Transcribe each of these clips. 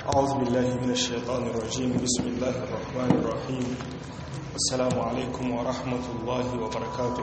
أعوذ بالله من الشيطان الرجيم بسم الله الرحمن الرحيم السلام عليكم ورحمة الله وبركاته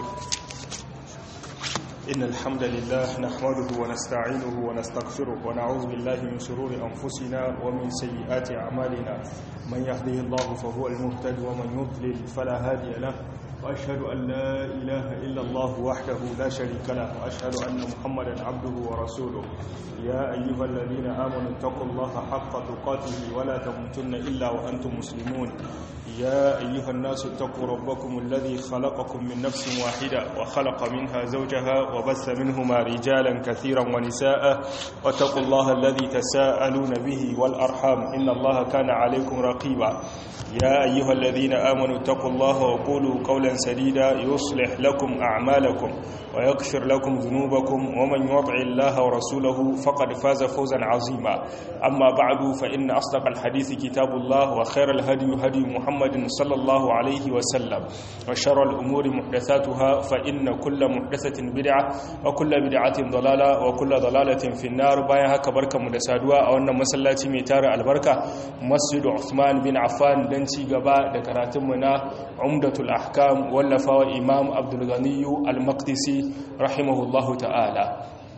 إن الحمد لله نحمده ونستعينه ونستغفره ونعوذ بالله من شرور أنفسنا ومن سيئات أعمالنا من يهده الله فهو المهتد ومن يضلل فلا هادي له وأشهد أن لا إله إلا الله وحده لا شريك له وأشهد أن محمدا عبده ورسوله يا أيها الذين آمنوا اتقوا الله حق تقاته ولا تموتن إلا وأنتم مسلمون يا أيها الناس اتقوا ربكم الذي خلقكم من نفس واحدة وخلق منها زوجها وبث منهما رجالا كثيرا ونساء واتقوا الله الذي تساءلون به والأرحام إن الله كان عليكم رقيبا يا أيها الذين آمنوا اتقوا الله وقولوا قولا سديدا يصلح لكم أعمالكم ويغفر لكم ذنوبكم ومن يطع الله ورسوله فقد فاز فوزا عظيما أما بعد فإن أصدق الحديث كتاب الله وخير الهدي هدي محمد صلى الله عليه وسلم وشر الأمور محدثاتها فإن كل محدثة بدعة وكل بدعة ضلالة وكل ضلالة في النار بايا هكا بركة مدسادوا أو أن مسلاتي ميتار البركة مسجد عثمان بن عفان دنتي قباء دكراتمنا عمدة الأحكام ولفا إمام عبد الغني المقدسي رحمه الله تعالى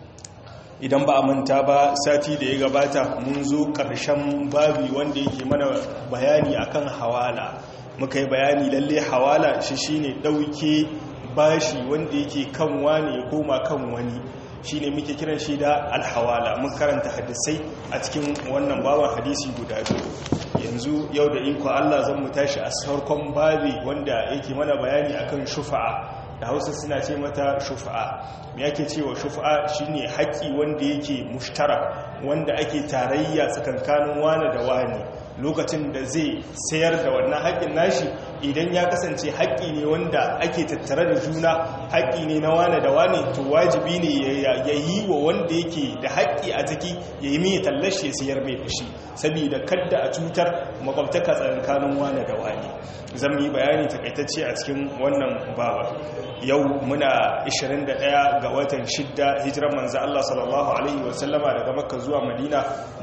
idan ba a manta ba sati da ya gabata mun zo ƙarshen babi wanda yake mana bayani akan hawala muka yi bayani lalle hawala shi shine ɗauke bashi wanda yake kan wani ya koma kan wani shine muke kiran shi da alhawala mun karanta hadisai a cikin wannan baban hadisi guda biyu yanzu yau da iko Allah zan mu tashi a sarkon babi wanda yake mana bayani akan shufa'a da hausa suna ce mata shufa'a me yake cewa shufa'a shine haƙƙi wanda yake mushtara wanda ake tarayya tsakankanin wani da wani lokacin da zai sayar da wannan haƙƙin nashi idan ya kasance haƙƙi ne wanda ake tattare da juna haƙƙi ne na wane da wane to wajibi ne ya yi wa wanda yake da haƙƙi a ciki ya yi mai tallashi ya sayar mai da shi saboda kadda a cutar makwabtaka tsakanin wane da wane zan yi bayani takaitacce a cikin wannan baba yau muna 21 ga watan shidda hijiran manzo Allah sallallahu alaihi wasallama daga makka zuwa madina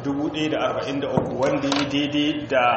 1043 wanda ya daidai da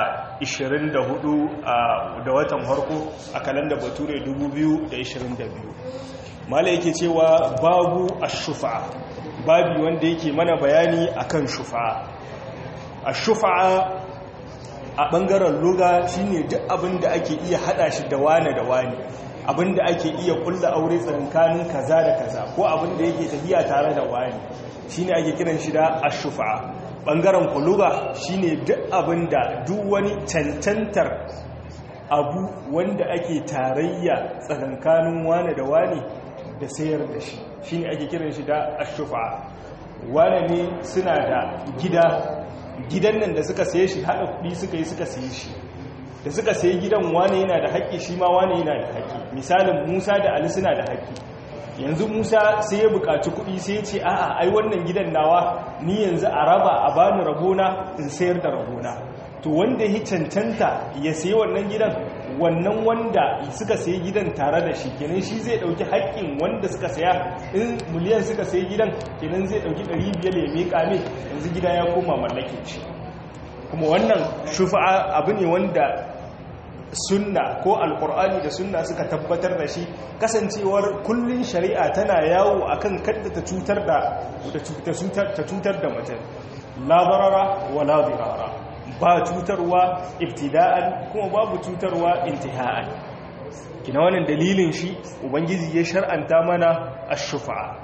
24 da watan harko a kalanda bature 2022 mala yake cewa babu ashufa babi wanda yake mana bayani akan shufa ashufa a bangaren luga shine duk abin da ake iya hada shi da wane da wane abin da ake iya kulla aure tsakankanin kaza da kaza ko abin da yake tafiya tare da wani shine ake kiran shi da ashufa bangaren kuluga shine duk abin da duk wani cancantar abu wanda ake tarayya tsakankanin wane da wane da sayar da shi shine ake kiran shi da ashufa wane ne suna da gida gidan nan da suka saye shi haɗa kuɗi suka yi suka saye shi da suka sayi gidan wane yana da haƙƙi shi ma wane yana da haƙƙi misalin musa da ali suna da haƙƙi yanzu musa sai ya buƙaci kuɗi sai ya ce a'a ai wannan gidan nawa ni yanzu a raba a bani rabona in sayar da rabona to wanda ya cancanta ya sayi wannan gidan wannan wanda suka sayi gidan tare da shi kenan shi zai ɗauki haƙƙin wanda suka saya in miliyan suka sayi gidan kenan zai ɗauki 500 ya miƙa mai yanzu gida ya koma mallake shi kuma wannan shufa'a abu ne wanda sunna ko alkur'ani da sunna suka tabbatar da shi kasancewar kullun shari'a tana yawo akan kadda ta cutar da ta cutar da mutum la darara wa la dirara ba cutarwa ibtida'an kuma babu cutarwa intiha'an kina wannan dalilin shi ubangiji ya shar'anta mana ash-shufa'a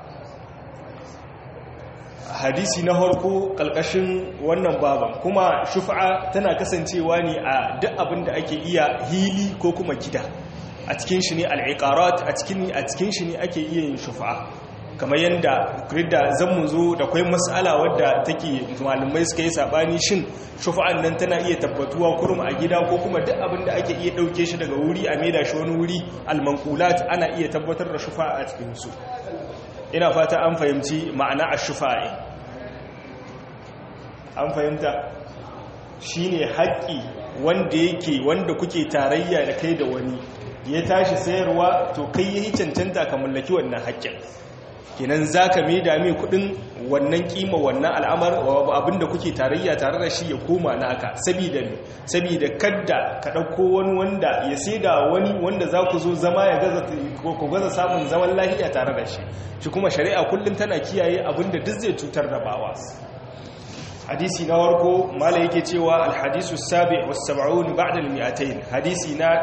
hadisi na harko kalkashin wannan baban kuma shufa'a tana kasancewa ne a duk abin da ake iya hili ko kuma gida a cikin shi ne al'iqarat a cikin a cikin shi ne ake iya yin shufa'a kamar yanda da zan mu zo da kai mas'ala wadda take malamai suka yi sabani shin shufa'an nan tana iya tabbatuwa kurum a gida ko kuma duk abin da ake iya dauke shi daga wuri a maida shi wani wuri al-manqulat ana iya tabbatar da shufa'a a cikin su ina fata an fahimci ma'ana a shufa'i an fahimta shi ne haƙƙi wanda yake wanda kuke tarayya da kai da wani ya tashi sayarwa to kai ya yi cancanta ka mallaki wannan haƙƙin kenan zaka mai da mai kudin wannan kima wannan al'amar abinda kuke tarayya tare da shi ya koma naka saboda me saboda kadda ka dauko wani wanda ya saida wani wanda za ku zo zama ya gaza ku gaza samun zaman lafiya tare da shi shi kuma shari'a kullum tana kiyaye abinda duk zai cutar da bawa hadisi na warko mala yake cewa alhadisu sabi was sab'un ba'da al-mi'atayn hadisi na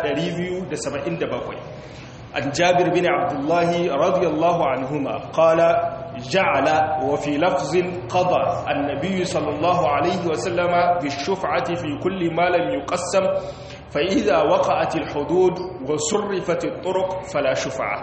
277 an jabir bin abdullahi radiyallahu anhuma qala ja'ala wa fi lafzin qada an-nabiy sallallahu alayhi wa sallama bish-shuf'ati fi kulli ma lam yuqassam fa idha waqa'at al-hudud wa surrifat at-turuq fala shuf'a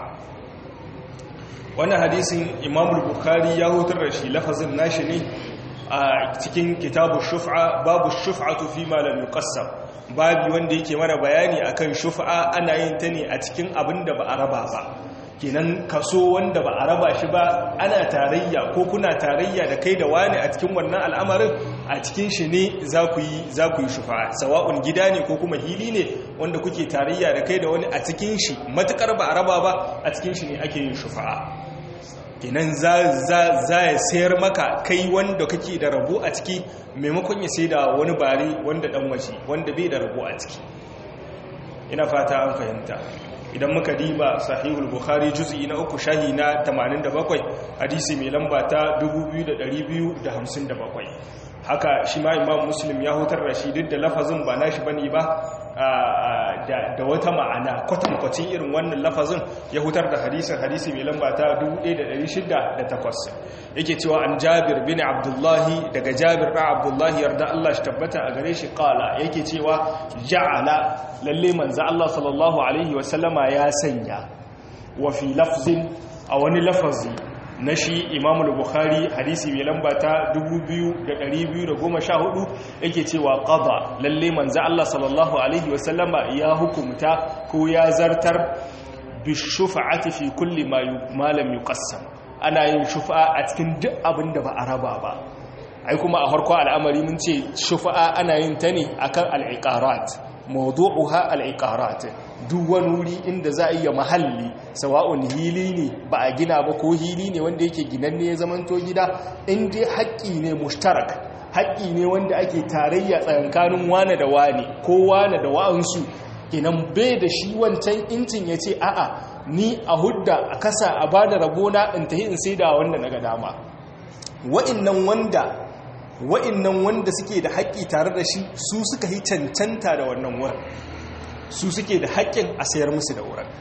wannan hadisin imam al-bukhari ya hutar da shi lafazin nashi ne a cikin kitabu shuf'a babu shuf'atu fi ma lam yuqassam babu wanda yake mana bayani akan shuf'a ana yin ta ne a cikin abin da ba a raba ba kenan kaso wanda ba a raba shi ba ana tarayya ko kuna tarayya da kai da wani a cikin wannan al'amarin a cikin shi ne za ku yi za ku yi shuf'a sawa'un gida ne ko kuma hili ne wanda kuke tarayya da kai da wani a cikin shi matukar ba a raba ba a cikin shi ne ake yin shuf'a kenan za ya sayar maka kai wanda kake da rabo a ciki maimakon ya sai da wani bare wanda dan waje wanda bai da rabo a ciki ina fata an fahimta idan muka diba sahihul bukhari juz'i na uku shahi na 87 hadisi mai lamba ta 2257 haka shi ma imam muslim ya hutar da shi duk da lafazin ba nashi bane ba da wata ma'ana kwatankwacin irin wannan lafazin ya hutar da hadisin hadisi mai lamba ta 1608 yake cewa an jabir bin abdullahi daga jabir ɗan abdullahi yarda Allah shi tabbata a gare shi kala yake cewa ja'ala lalle manzo Allah sallallahu alaihi wasallama ya sanya wa fi lafzin a wani lafazi na shi imamul bukhari hadisi mai lamba ta 2214 yake cewa qada lalle manzo Allah sallallahu alaihi wasallama ya hukumta ko ya zartar bi shufa'ati fi kulli ma lam yuqassam ana yin shufa'a a cikin duk abin da ba a raba ba ai kuma a farko al'amari mun ce shufa'a ana yin ta ne akan al-iqarat mawdu'uha al-iqarat duk wani wuri inda za a iya mahalli sawa'un hili ne ba a gina ba ko hili ne wanda yake ginanne ya zamanto gida in dai haƙƙi ne mushtarak haƙƙi ne wanda ake tarayya tsakanin wane da wane ko wane da wa'ansu kenan bai da shi wancan incin ya ce a'a ni a hudda a kasa a ba da rabona in tahi in sai da wanda na ga dama wa'innan wanda wa'innan wanda suke da haƙƙi tare da shi su suka yi cancanta da wannan wurin su suke da haƙƙin a sayar musu da wurin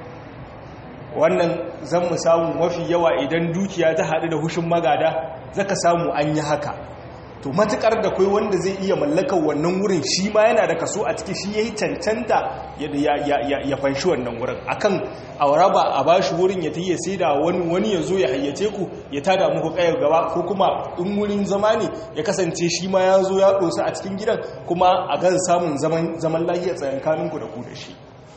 wannan zan mu samu mafi yawa idan dukiya ta haɗu da hushin magada zaka samu an yi haka to matukar da kai wanda zai iya mallakar wannan wurin shi ma yana da kaso a ciki shi yayi cancanta ya fanshi wannan wurin akan auraba a bashi wurin ya tayi sai da wani wani yazo ya hayyace ku ya tada muku kayar gaba ko kuma in wurin zama ne ya kasance shi ma ya zo ya dosa a cikin gidan kuma a ga samun zaman zaman lafiya tsakankanin ku da ku da shi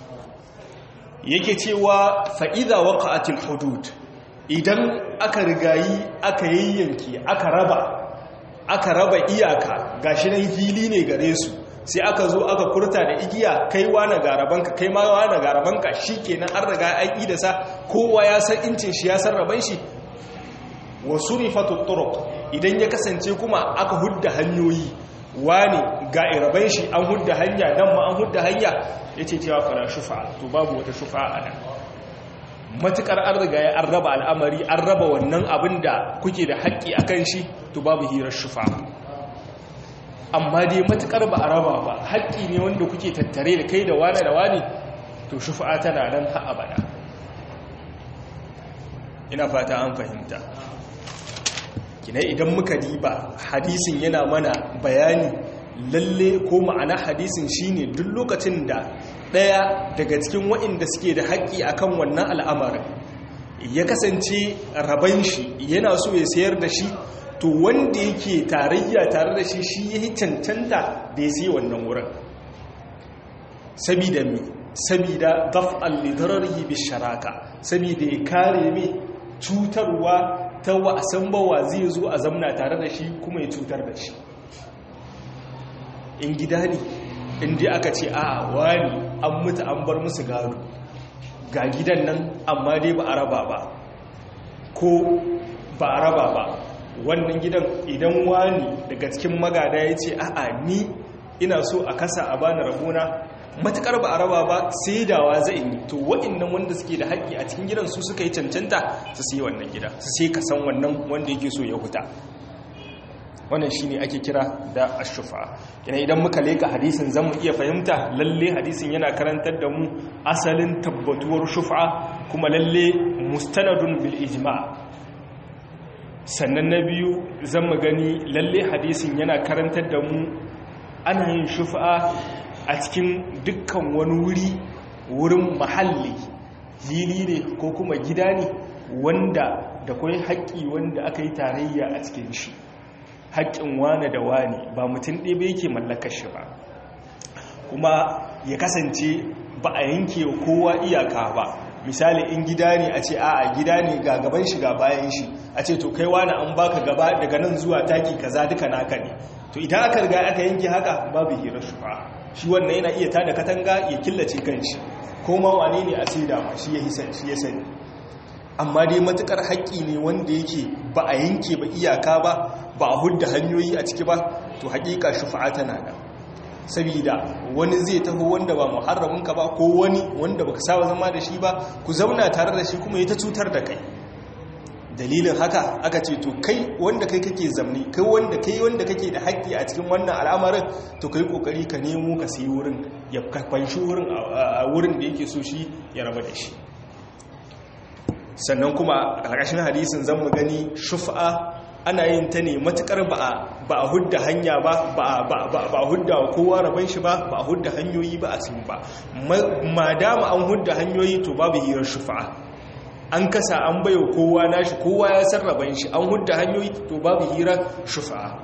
yake cewa fa idza waqa'atil hudud idan aka rigayi aka yayyanki aka raba aka raba iyaka gashi nan hili ne gare su sai aka zo aka kurta da igiya kai wani garabanka kai ma wani garabanka shikenan an riga an da sa kowa ya san incin shi ya san raban shi wa surifatu turuq idan ya kasance kuma aka hudda hanyoyi wani ga iraban shi an hudda hanya dan ma an hudda hanya yace cewa fara shufa to babu wata shufa a nan matukar an riga ya an raba al'amari an raba wannan abin da kuke da haƙƙi a kan shi to babu hirar shufa amma dai matukar ba a raba ba haƙƙi ne wanda kuke tattare da kai da wane da wane to shufa tana nan ha abada ina fata an fahimta kina idan muka diba hadisin yana mana bayani lalle ko ma'ana hadisin shine duk lokacin da ɗaya daga cikin waɗanda suke da haƙƙi akan wannan al'amarin ya kasance raban shi yana so ya sayar da shi to wanda yake tarayya tare da shi shi ya yi cancanta da ya sai wannan wurin sabida mi sabida daf'al lidararihi bi sharaka sabida ya kare mai cutarwa ta wasan bawa zai zo a zamna tare da shi kuma ya cutar da shi in gida ne inda aka ce a wani an mutu an bar musu gado ga gidan nan amma dai ba a raba ba ko ba a raba ba wannan gidan idan wani daga cikin magada ya ce a'a ni ina so a kasa a bani rabona matukar ba a raba ba sai dawa zai yi to waɗannan wanda suke da haƙƙi a cikin gidan su suka yi cancanta su sai wannan gida su sai ka san wannan wanda yake so ya huta wannan shine ake kira da ashufa ina idan muka leka hadisin zamu iya fahimta lalle hadisin yana karantar da mu asalin tabbatuwar shufa kuma lalle mustanadun bil ijma' sannan na biyu zan mu gani lalle hadisin yana karantar da mu ana yin shufa a cikin dukkan wani wuri wurin mahalli fili ne ko kuma gida ne wanda da kwai haƙƙi wanda aka yi tarayya a cikin shi haƙƙin wane da wane ba mutum ɗaya ba yake mallakar shi ba kuma ya kasance ba a yanke kowa iyaka ba misali in gida ne a ce a gida ne ga gaban shi ga bayan shi a ce to kai wani an baka gaba daga nan zuwa taki kaza duka naka ne to idan aka riga aka yanke haka babu hira shufa shi wannan yana iya tada katanga ya killace kanshi ko ma wane ne a sai dama shi ya shi ya sani amma dai matukar haƙƙi ne wanda yake ba a yanke ba iyaka ba ba a hudda hanyoyi a ciki ba to haƙiƙa shufa'a tana nan saboda wani zai taho wanda ba muharraminka ba ko wani wanda baka saba zama da shi ba ku zauna tare da shi kuma ya ta cutar da kai dalilin haka aka ce to kai wanda kai kake zamni kai wanda kai wanda kake da haƙƙi a cikin wannan al'amarin to kai kokari ka nemo ka sayi wurin ya kwanshi wurin a wurin da yake so shi ya raba da shi sannan kuma a ƙarƙashin hadisin zan mu gani shufa ana yin ta ne matukar ba a hudda hanya ba ba a hudda kowa rabon shi ba ba a hudda hanyoyi ba a sun ba ma dama an hudda hanyoyi to babu hirar shufa an kasa an bayo kowa nashi kowa ya san rabon shi an hudda hanyoyi to babu hirar shufa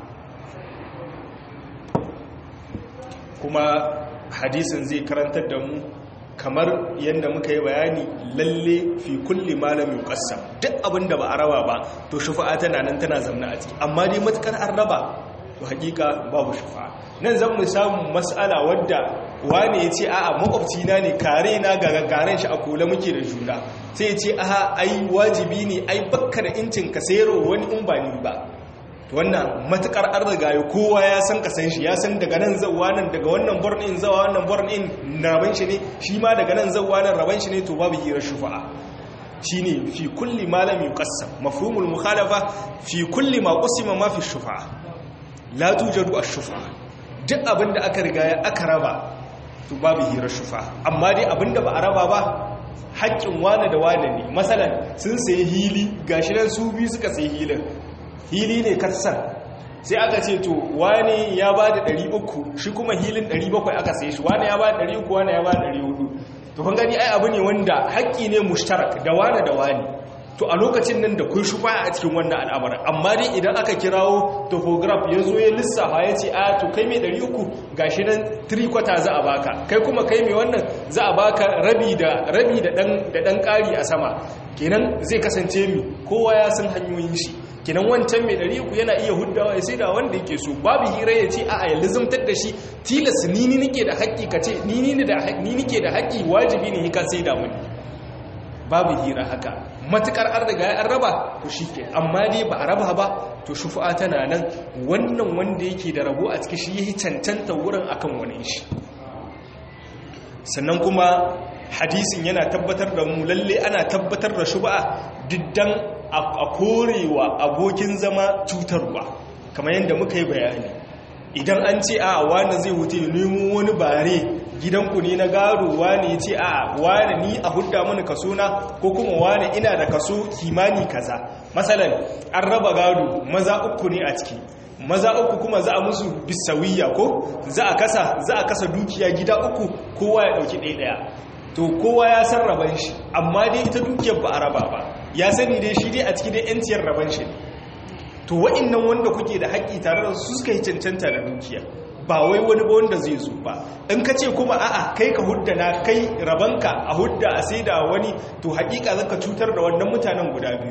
kuma hadisin zai karantar da mu kamar yadda muka yi bayani lalle fi kulli malam yuqassam duk abinda ba a raba ba to shufa'a tana nan tana zamna a ciki amma dai matukar an raba to hakika babu shufa'a nan zan mu samu mas'ala wadda wani ya ce a'a makwabci na ne kare na ga gaggaran shi a kula muke da juna sai ya ce aha ai wajibi ne ai bakka da incin ka sayarwa wani in ba ni ba wannan matukar an riga ya kowa ya san ka san shi ya san daga nan zauwa nan daga wannan bornin zawa wannan bornin raban shi ne shi ma daga nan zauwa nan raban shi ne to babu hirar shufa'a shine fi kulli ma lam yuqassam mafhumul mukhalafa fi kulli ma qusima ma fi shufa'a la tujadu ash-shufa'a duk abinda aka riga ya aka raba to babu hirar shufa'a amma dai abinda ba a raba ba haƙƙin wane da wane ne masalan sun sayi hili gashi nan su biyu suka sayi hilin hili ne katsar sai aka ce to wani ya ba da 300 shi kuma hilin 700 aka sai shi wani ya ba da 300 wani ya ba da 400 to kun gani ai abu ne wanda haƙƙi ne mushtarak da wani da wani to a lokacin nan da kun shufa a cikin wannan al'amarin amma dai idan aka kirawo topograph ya zo ya lissafa ya ce a to kai mai 300 gashi nan 3 kwata za a baka kai kuma kai mai wannan za a baka rabi da rabi da dan ƙari a sama kenan zai kasance mi kowa ya san hanyoyin shi kinan wancan mai ɗari uku yana iya huddawa ya sai da wanda yake so babu hira ya ce a ya lizimtar da shi tilas ni ni nike da haƙƙi ka ce ni ni nike da haƙƙi wajibi ne ka sai da mani babu hira haka matukar an riga ya raba to shi ke amma dai ba a raba ba to shufu'a tana nan wannan wanda yake da rabo a ciki shi yi cancanta wurin akan wani shi sannan kuma hadisin yana tabbatar da mu lalle ana tabbatar da shuba'a diddan a korewa abokin zama cutarwa kamar yadda muka yi bayani idan an ce a wani zai wuce nemo wani bare gidanku ne na gado wani ya ce a wani ni a hudda mani kaso na ko kuma wani ina da kaso kimani kaza matsalan an raba gado maza uku ne a ciki maza uku kuma za a musu bisawiya ko za a kasa za a kasa dukiya gida uku kowa ya dauki ɗaya ɗaya to kowa ya san raban shi amma dai ita dukiyar ba a raba ba ya sani dai shi dai a cikin dai yanciyar raban shi to wa'annan wanda kuke da haƙƙi tare da su suka yi cancanta da dukiya ba wai wani ba wanda zai zo ba in ka ce kuma a'a kai ka hudda na kai rabanka a hudda a sai da wani to haƙiƙa zaka cutar da wannan mutanen guda biyu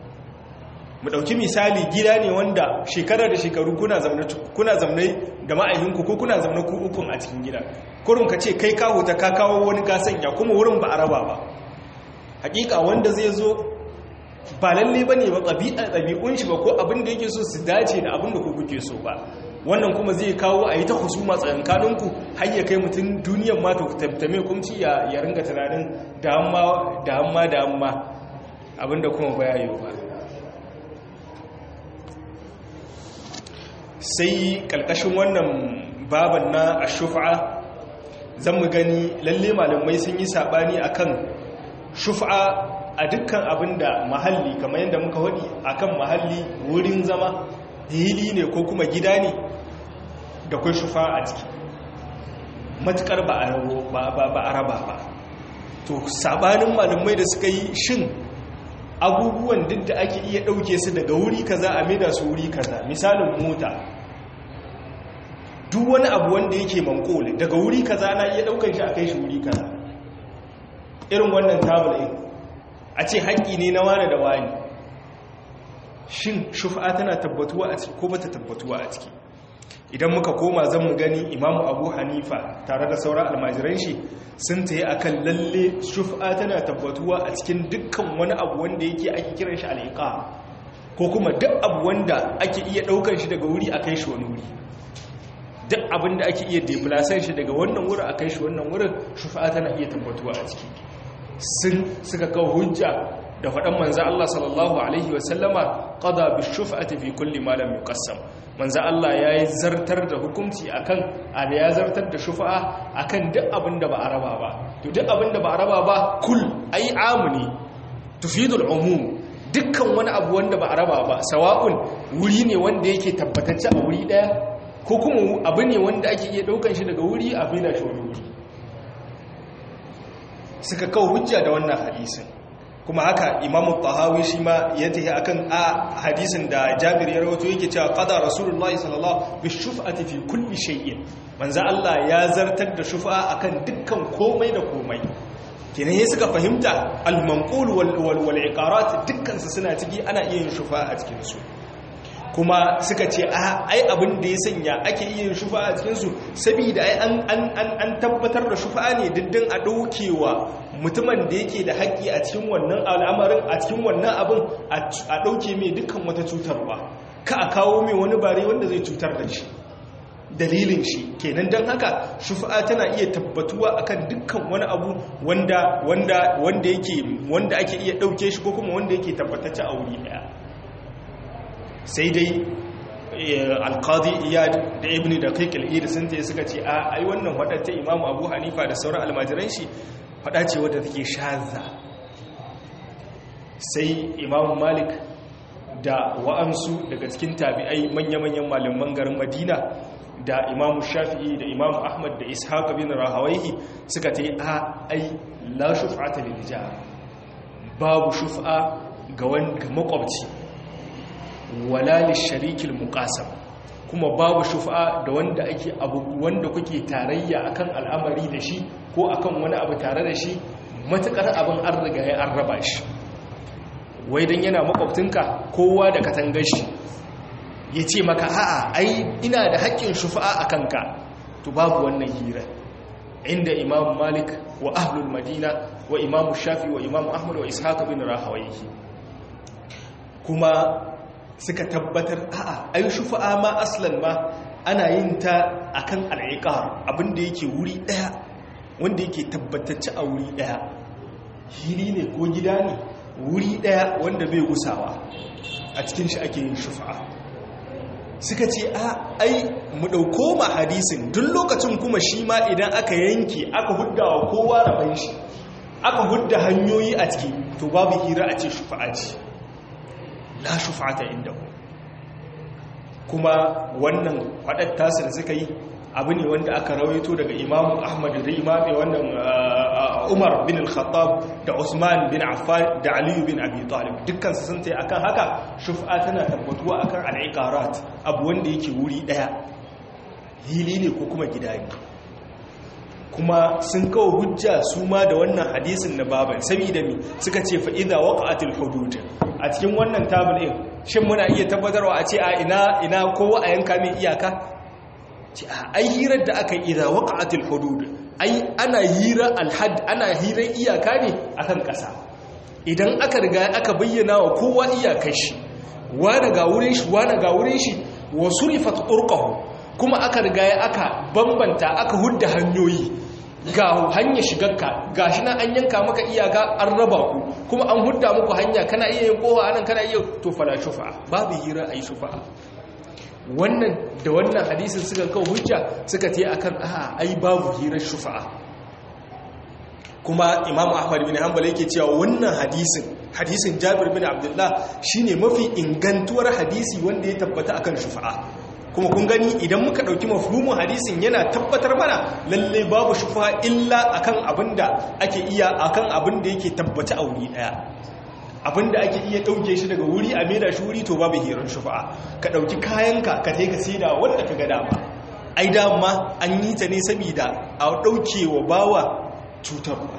mu ɗauki misali gida ne wanda shekara da shekaru kuna zamne da ma'aihinku ko kuna zamne ku ukun a cikin gida kurin ka ce kai kawo ta ka kawo wani gasanya kuma wurin ba a raba ba hakika wanda zai zo ba lalle ba ne ba ɗabi'un shi ba ko abin da yake so su dace da abin da ku kuke so ba wannan kuma zai kawo a yi ta husuma tsakankaninku har ya kai mutum duniyan ma ta tabtame kumci ya ringa tunanin da amma da amma abinda kuma baya yi ba sai kalkashin wannan baban na ashufa zan mu gani lalle malamai sun yi sabani akan shufa a dukkan abinda mahalli kamar yadda muka wadi akan mahalli wurin zama hili ne ko kuma gida ne da kwai shufa a ciki matukar ba a raba ba to sabanin malamai da suka yi shin abubuwan duk da ake iya ɗauke su daga wuri kaza a maida su wuri kaza misalin mota duk wani abu wanda yake mankole daga wuri kaza na iya ɗaukan shi a kai shi wuri kaza irin wannan tabulin a ce haƙƙi ne na wane da wani shin shufa tana tabbatuwa a ciki ko bata tabbatuwa a ciki idan muka koma zan mu gani imamu abu hanifa tare da sauran almajiran shi sun ta yi akan lalle shufa tana tabbatuwa a cikin dukkan wani abu wanda yake ake kiran shi al'iqa ko kuma duk abu wanda ake iya ɗaukar shi daga wuri a kai shi wani wuri duk abin da ake iya deplasan shi daga wannan wurin a kai shi wannan wurin shufa tana iya tabbatuwa a ciki sun suka kawo hujja da faɗan manza Allah sallallahu Alaihi wasallama ƙada bi shufa'ati fi kulli malam yuqassam manza Allah ya yi zartar da hukunci akan a da ya zartar da shufa'a akan duk abin da ba a raba ba to duk abin da ba a raba ba kul ai amuni tufidul umum dukkan wani abu wanda ba a raba ba sawa'un wuri ne wanda yake tabbatacce a wuri daya ko kuma abu ne wanda ake iya daukan shi daga wuri a bina shi wani wuri suka kawo hujja da wannan hadisin kuma haka imamu tahawi shi ma ya tafi akan a hadisin da jabir ya rawato yake cewa qada rasulullahi sallallahu bi shuf'ati fi kulli shay'in manzo Allah ya zartar da shufa akan dukkan komai da komai kenan yayin suka fahimta al-manqul wal wal iqarat dukkan su suna ciki ana iya yin shufa a cikin su kuma suka ce a ai abin da ya sanya ake iya yin shufa a cikin su saboda ai an an an tabbatar da shufa ne diddin a daukewa mutumin da yake da haƙƙi a cikin wannan al'amarin a cikin wannan abin a ɗauke mai dukkan wata cutarwa ka a kawo mai wani bare wanda zai cutar da shi dalilin shi kenan don haka shufa'a tana iya tabbatuwa akan dukkan wani abu wanda wanda wanda yake wanda ake iya ɗauke shi ko kuma wanda yake tabbatacce a wuri ɗaya sai dai alkadi iyad da ibn da kai kal'ir sun ta suka ce a ai wannan wadatta imamu abu hanifa da sauran almajiran shi faɗa ce wadda take shaza sai imamu malik da wa'ansu daga cikin tabi'ai manya-manyan malaman garin madina da imamu shafi'i da imamu ahmad da ishaq bin rahawaihi suka ta yi a ai la shuf'ata lil babu shuf'a ga makwabci wala lisharikil muqasam kuma babu shuf'a da wanda ake abu wanda kuke tarayya akan al'amari da shi ko akan wani abu tare da shi matukar abin an riga ya an raba shi wai dan yana makwabtinka kowa da katangar shi ya ce maka a'a ai ina da haƙƙin shufa'a a kanka to babu wannan hira inda imam malik wa ahlul madina wa imam shafi wa imam ahmad wa ishaq bin rahawayhi kuma suka tabbatar a'a ai shufa'a ma aslan ma ana yin ta akan al'iqar abinda yake wuri daya wanda yake tabbatacce a wuri daya hili ne ko gida ne wuri daya wanda bai gusawa a cikin shi ake yin shufa'a suka ce a ai mu dauko ma hadisin duk lokacin kuma shi ma idan aka yanke aka hudda wa kowa raban shi aka hudda hanyoyi a ciki to babu hira a ce shufa'a ce la shufa'ata indahu kuma wannan faɗar tasir suka yi abu ne wanda aka rawaito daga imamu ahmad da imami wannan umar bin al-khattab da usman bin affan da aliyu bin abi talib dukkan su sun tayi akan haka shufa tana tabbatuwa akan al-iqarat abu wanda yake wuri daya hili ne ko kuma gida ne kuma sun kawo hujja su ma da wannan hadisin na baban saboda mi suka ce fa idza waqa'atil hudud a cikin wannan tabul din shin muna iya tabbatarwa a ce a ina ina kowa a yanka mai iyaka ce a ai hirar da aka yi idza waqa'atil hudud ai ana hira alhad ana hirar iyaka ne akan kasa idan aka riga aka bayyana wa kowa iyakar shi wani ga wurin shi wani ga wurin shi wa surifat turqahu kuma aka riga aka bambanta aka hudda hanyoyi ga hanya shigarka gashi nan an yanka maka iyaka an raba ku kuma an hudda muku hanya kana iya yin kowa anan kana iya to fala shufa babu hira ayi shufa wannan da wannan hadisin suka kawo hujja suka ce akan a ai babu hirar shufa kuma imam ahmad bin hanbal yake cewa wannan hadisin hadisin jabir bin abdullah shine mafi ingantuwar hadisi wanda ya tabbata akan shufa'a kuma kun gani idan muka dauki mafhumin hadisin yana tabbatar mana lalle babu shufa'a illa akan abinda ake iya akan abinda yake tabbata a wuri daya abinda ake iya dauke shi daga wuri a maida shi wuri to babu hirar shufa'a ka dauki kayanka ka kai ka saida wanda ka ga dama ai dama an yi ta ne saboda a dauke wa bawa cutarwa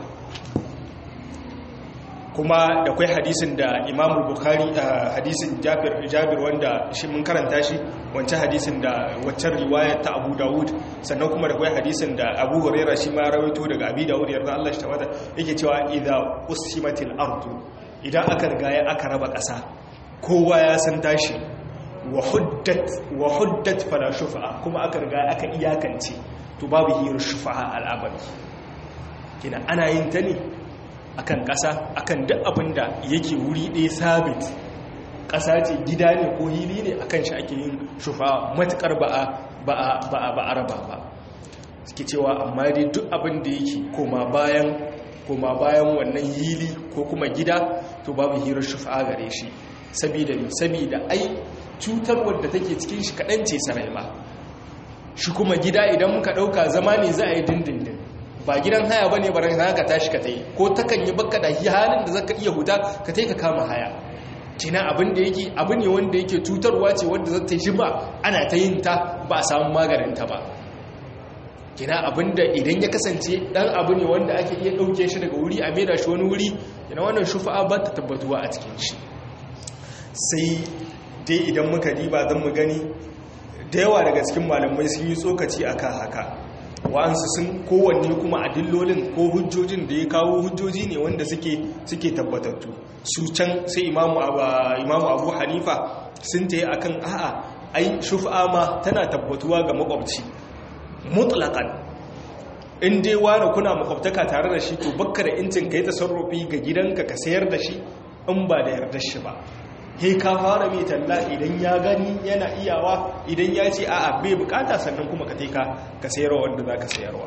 kuma da kwai hadisin da imamu bukhari hadisin jabir wanda shi mun karanta shi wancan hadisin da waccan riwayar ta abu dawud sannan kuma da kwai hadisin da abu huraira shi ma rawaito daga abi dawud yarda Allah shi tabbata yake cewa idza usimatil ardu idan aka riga ya aka raba ƙasa kowa ya san tashi wa huddat wa huddat fala shufa'a kuma aka riga aka iyakance to babu hirar shufa'a al'abari kina ana yin ta ne akan ƙasa akan duk abin da yake wuri ɗaya sabit ƙasa ce gida ne ko hili ne akan shi ake yin shufa matuƙar ba a raba ba suke cewa amma dai duk abin da yake koma bayan koma bayan wannan hili ko kuma gida to babu hirar shufa gare shi sabida ne sabida ai cutar wadda take cikin shi kaɗan ce sarai ba shi kuma gida idan muka ɗauka zama ne za a yi dindindin ba gidan haya bane baran haya ka tashi ka tai ko takan yi baka da halin da zaka iya huta ka tai ka kama haya kina abin da yake abu ne wanda yake cutarwa ce wanda za ta jima ana ta yin ta ba a samu maganin ta ba kina abin da idan ya kasance dan abu ne wanda ake iya dauke shi daga wuri a maida shi wani wuri kina wannan shufa'a ba ta tabbatuwa a cikin shi sai dai idan muka diba zan mu gani da yawa daga cikin malamai sun yi tsokaci akan haka wa'ansu sun kowanne kuma adillolin ko hujjojin da ya kawo hujjoji ne wanda suke suke tabbatattu su can sai imamu abu hanifa sun ta yi a kan a'a ai shufa ma tana tabbatuwa ga makwabci mutlakan in dai wani kuna makwabtaka tare da shi to bakka da incin ka yi tasarrufi ga gidanka ka sayar da shi in ba da yardar shi ba he ka fara mai talla idan ya gani yana iyawa idan ya ce a'a bai bukata sannan kuma ka teka ka sayarwa wanda za ka sayarwa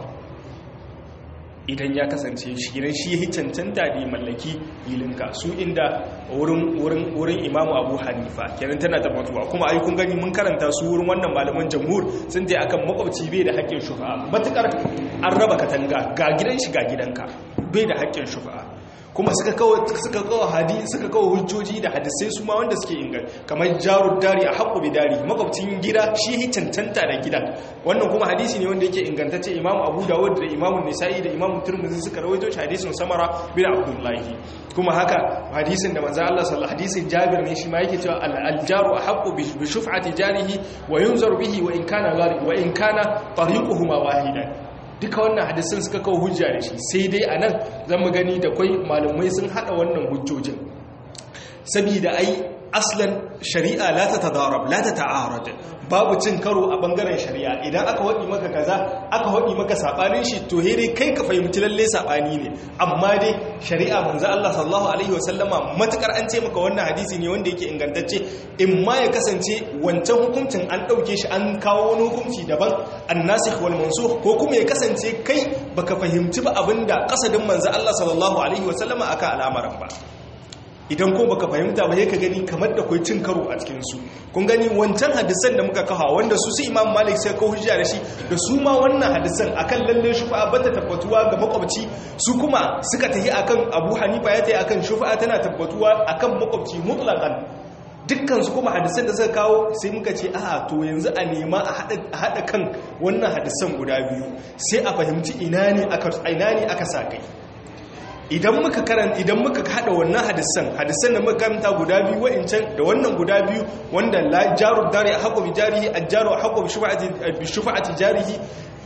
idan ya kasance shi gidan shi ya cancanta da ya mallaki hilinka su inda wurin imamu abu hanifa kenan tana tabbatuwa kuma ai kun gani mun karanta su wurin wannan malaman jamhur sun je akan makwabci bai da haƙƙin shufa matukar an raba katanga ga gidan shi ga gidanka bai da haƙƙin shufa kuma suka kawo suka kawo hadisi suka kawo hujjoji da hadisai su ma wanda suke ingan kamar jarud dari a haqqu bi dari makwabcin gida shi yi cancanta da gidan wannan kuma hadisi ne wanda yake ingantacce imamu abu dawud da imamu nisa'i da imamu turmuzi suka rawaito shi hadisin samara bin abdullahi kuma haka hadisin da manzo Allah sallallahu hadisin jabir ne shi ma yake cewa al jaru ahqqu bi shuf'ati jarihi wa yunzar bihi wa in kana gharib wa in kana tariquhuma wahidan duka wannan hadisin suka kawo hujja da shi sai dai a nan zan mu gani da kwai malamai sun hada wannan hujjojin sabida ai aslan shari'a la ta tadarab la ta ta'arad babu cin karo a bangaren shari'a idan aka wadi maka kaza aka wadi maka sabanin shi to he dai kai ka fahimci lalle sabani ne amma dai shari'a manzo Allah sallallahu alaihi wasallama matukar an ce maka wannan hadisi ne wanda yake ingantacce in ma ya kasance wancan hukuncin an dauke shi an kawo wani hukunci daban annasikh wal mansukh ko kuma ya kasance kai baka fahimci ba abinda kasadin manzo Allah sallallahu alaihi wasallama aka al'amarin ba idan ko baka fahimta ba ka gani kamar da kai cin karo a cikin su kun gani wancan hadisan da muka kawo wanda su su Imam Malik sai kawo hujja da shi da su ma wannan hadisan akan lalle shufa ba ta tabbatuwa ga makwabci su kuma suka tafi akan Abu Hanifa ya tafi akan shufa tana tabbatuwa akan makwabci mutlaqan dukkan su kuma hadisan da suka kawo sai muka ce a to yanzu a nema a hada kan wannan hadisan guda biyu sai a fahimci ina ne aka ina ne aka sa kai idan muka karan idan muka hada wannan hadisan hadisan da muka karanta guda biyu wa'incan da wannan guda biyu wanda la jaru dari haqu bi jarihi ajjaru haqu bi shufa'ati bi shufa'ati jarihi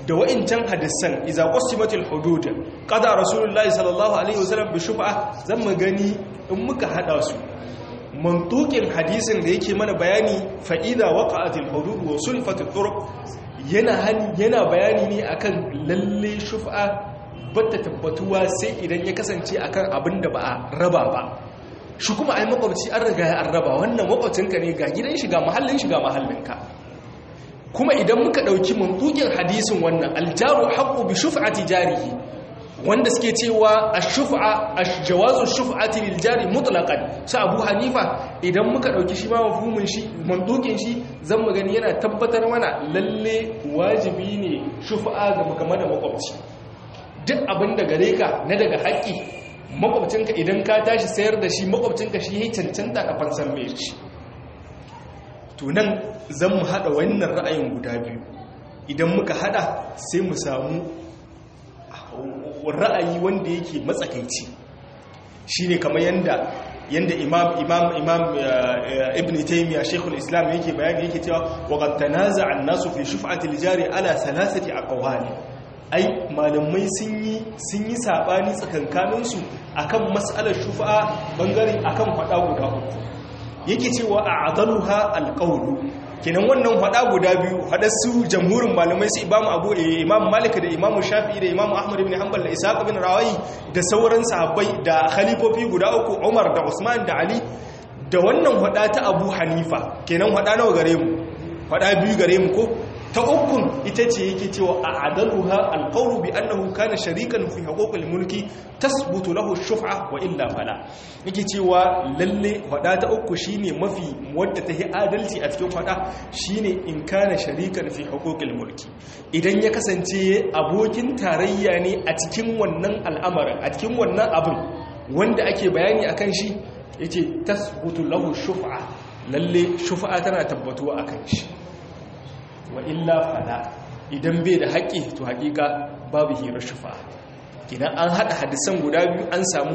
da wa'incan hadisan iza qasimatil hudud qada rasulullahi sallallahu alaihi wasallam bi shuf'a zan mu gani in muka hada su mantukin hadisin da yake mana bayani fa idza waqa'atil hudud wa sulfatit turuq yana yana bayani ne akan lalle shuf'a bata tabbatuwa sai idan ya kasance akan abin da ba a raba ba shi kuma ai makwabci an riga ya raba wannan makwabcinka ne ga gidan shiga mahallin shiga mahallinka kuma idan muka ɗauki mantukin hadisin wannan aljaru haqqu bi shuf'ati jarihi wanda suke cewa ash-shuf'a ash-jawazu shuf'ati lil jari mutlaqan sa Abu Hanifa idan muka ɗauki shi ma mafhumin shi mantukin shi zan mu gani yana tabbatar mana lalle wajibi ne shuf'a ga game da makwabci duk abin da gare ka na daga haƙƙi makwabcinka idan ka tashi sayar da shi makwabcinka shi ya cancanta ka fansan mai shi tunan zan mu haɗa wannan ra'ayin guda biyu idan muka haɗa sai mu samu ra'ayi wanda yake matsakaici shi ne kamar yadda yanda imam imam imam ibn taymiya shaykhul islam yake bayani yake cewa wa qad tanaza'a an-nasu fi shuf'ati al-jari ala thalathati aqwali ai malamai sun yi sun yi sabani tsakankaninsu akan mas'alar shufa'a bangare akan fada guda uku yake cewa a'daluha alqawlu kenan wannan fada guda biyu fada su jamhurin malamai su imamu abu imam malik da imam shafi'i da imam ahmad ibn hanbal da ishaq ibn rawayi da sauran sahabbai da khalifofi guda uku umar da usman da ali da wannan fada ta abu hanifa kenan fada nawa gare mu fada biyu gare mu ko ta ukun ita ce yake cewa a adaluha alqawlu bi annahu kana sharikan fi huquqil mulki tasbutu lahu shuf'a wa illa fala yake cewa lalle wada ta uku shine mafi wadda ta yi adalci a cikin fada shine in kana sharikan fi huquqil mulki idan ya kasance abokin tarayya ne a cikin wannan al'amarin a cikin wannan abin wanda ake bayani akan shi yace tasbutu lahu shuf'a lalle shuf'a tana tabbatuwa akan shi wa illa fala idan bai da haƙƙi to haƙiƙa babu hirar shufa idan an haɗa hadisan guda biyu an samu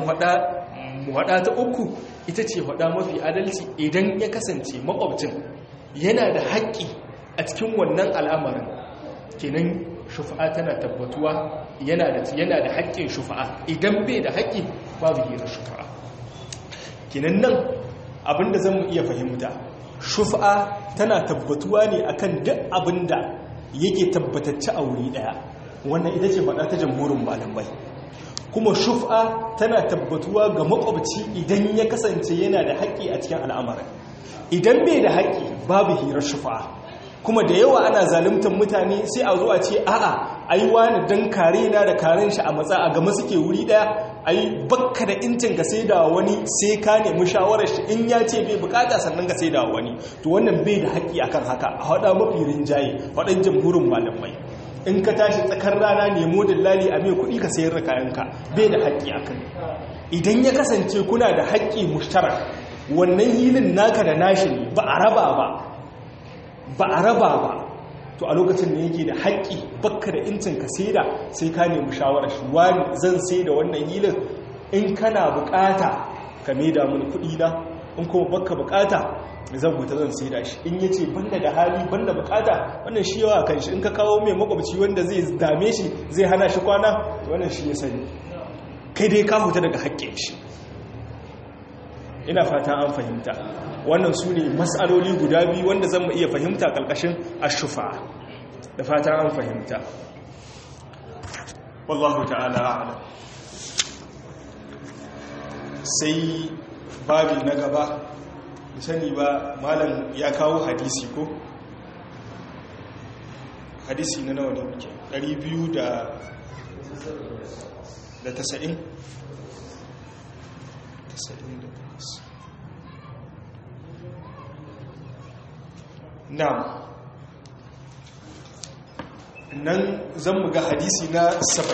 haɗa ta uku ita ce haɗa mafi adalci idan ya kasance makwabcin yana da haƙƙi a cikin wannan al'amarin kenan shufa'a tana tabbatuwa yana da yana da haƙƙin shufa'a idan bai da haƙƙi babu hirar shufa'a kenan nan abinda zan mu iya fahimta shufa tana tabbatuwa ne akan duk abin da yake tabbatacce a wuri daya wannan ita ce faɗa ta jamhurin malamai kuma shufa tana tabbatuwa ga makwabci idan ya kasance yana da haƙƙi a cikin al'amarin idan bai da haƙƙi babu hirar shufa kuma da yawa ana zaluntar mutane sai a zo a ce a'a ai wani dan kare na da karen shi a matsa a gama suke wuri daya ai bakka da incin ka sai da wani sai ka nemi shawarar shi in ya ce bai bukata sannan ka sai da wani to wannan bai da haƙƙi akan haka a haɗa mafi rinjaye waɗan jamhurin malamai in ka tashi tsakar rana nemo dillali a mai kuɗi ka sayar da kayanka bai da haƙƙi akan idan ya kasance kuna da haƙƙi mushtarak wannan hilin naka da nashi ne ba a raba ba ba a raba ba to a lokacin da yake da haƙƙi bakka da incin ka saida sai ka nemi shawarar shi wani zan sai da wannan hilin in kana bukata ka maida mini kuɗi na in kuma bakka bukata zan huta zan saida shi in yace banda da hali banda bukata wannan shi yawa kan shi in ka kawo mai makwabci wanda zai dame shi zai hana shi kwana wannan shi ya sani kai dai ka huta daga haƙƙin shi ina fata an fahimta wannan su ne matsaloli guda biyu wanda zan iya fahimta ƙarƙashin ashufa da fata an fahimta wallahu ta'ala a'lam sai babi na gaba sani ba malam ya kawo hadisi ko hadisi na nawa ne muke 200 da da 90 Na'am. Nan zan muga hadisi na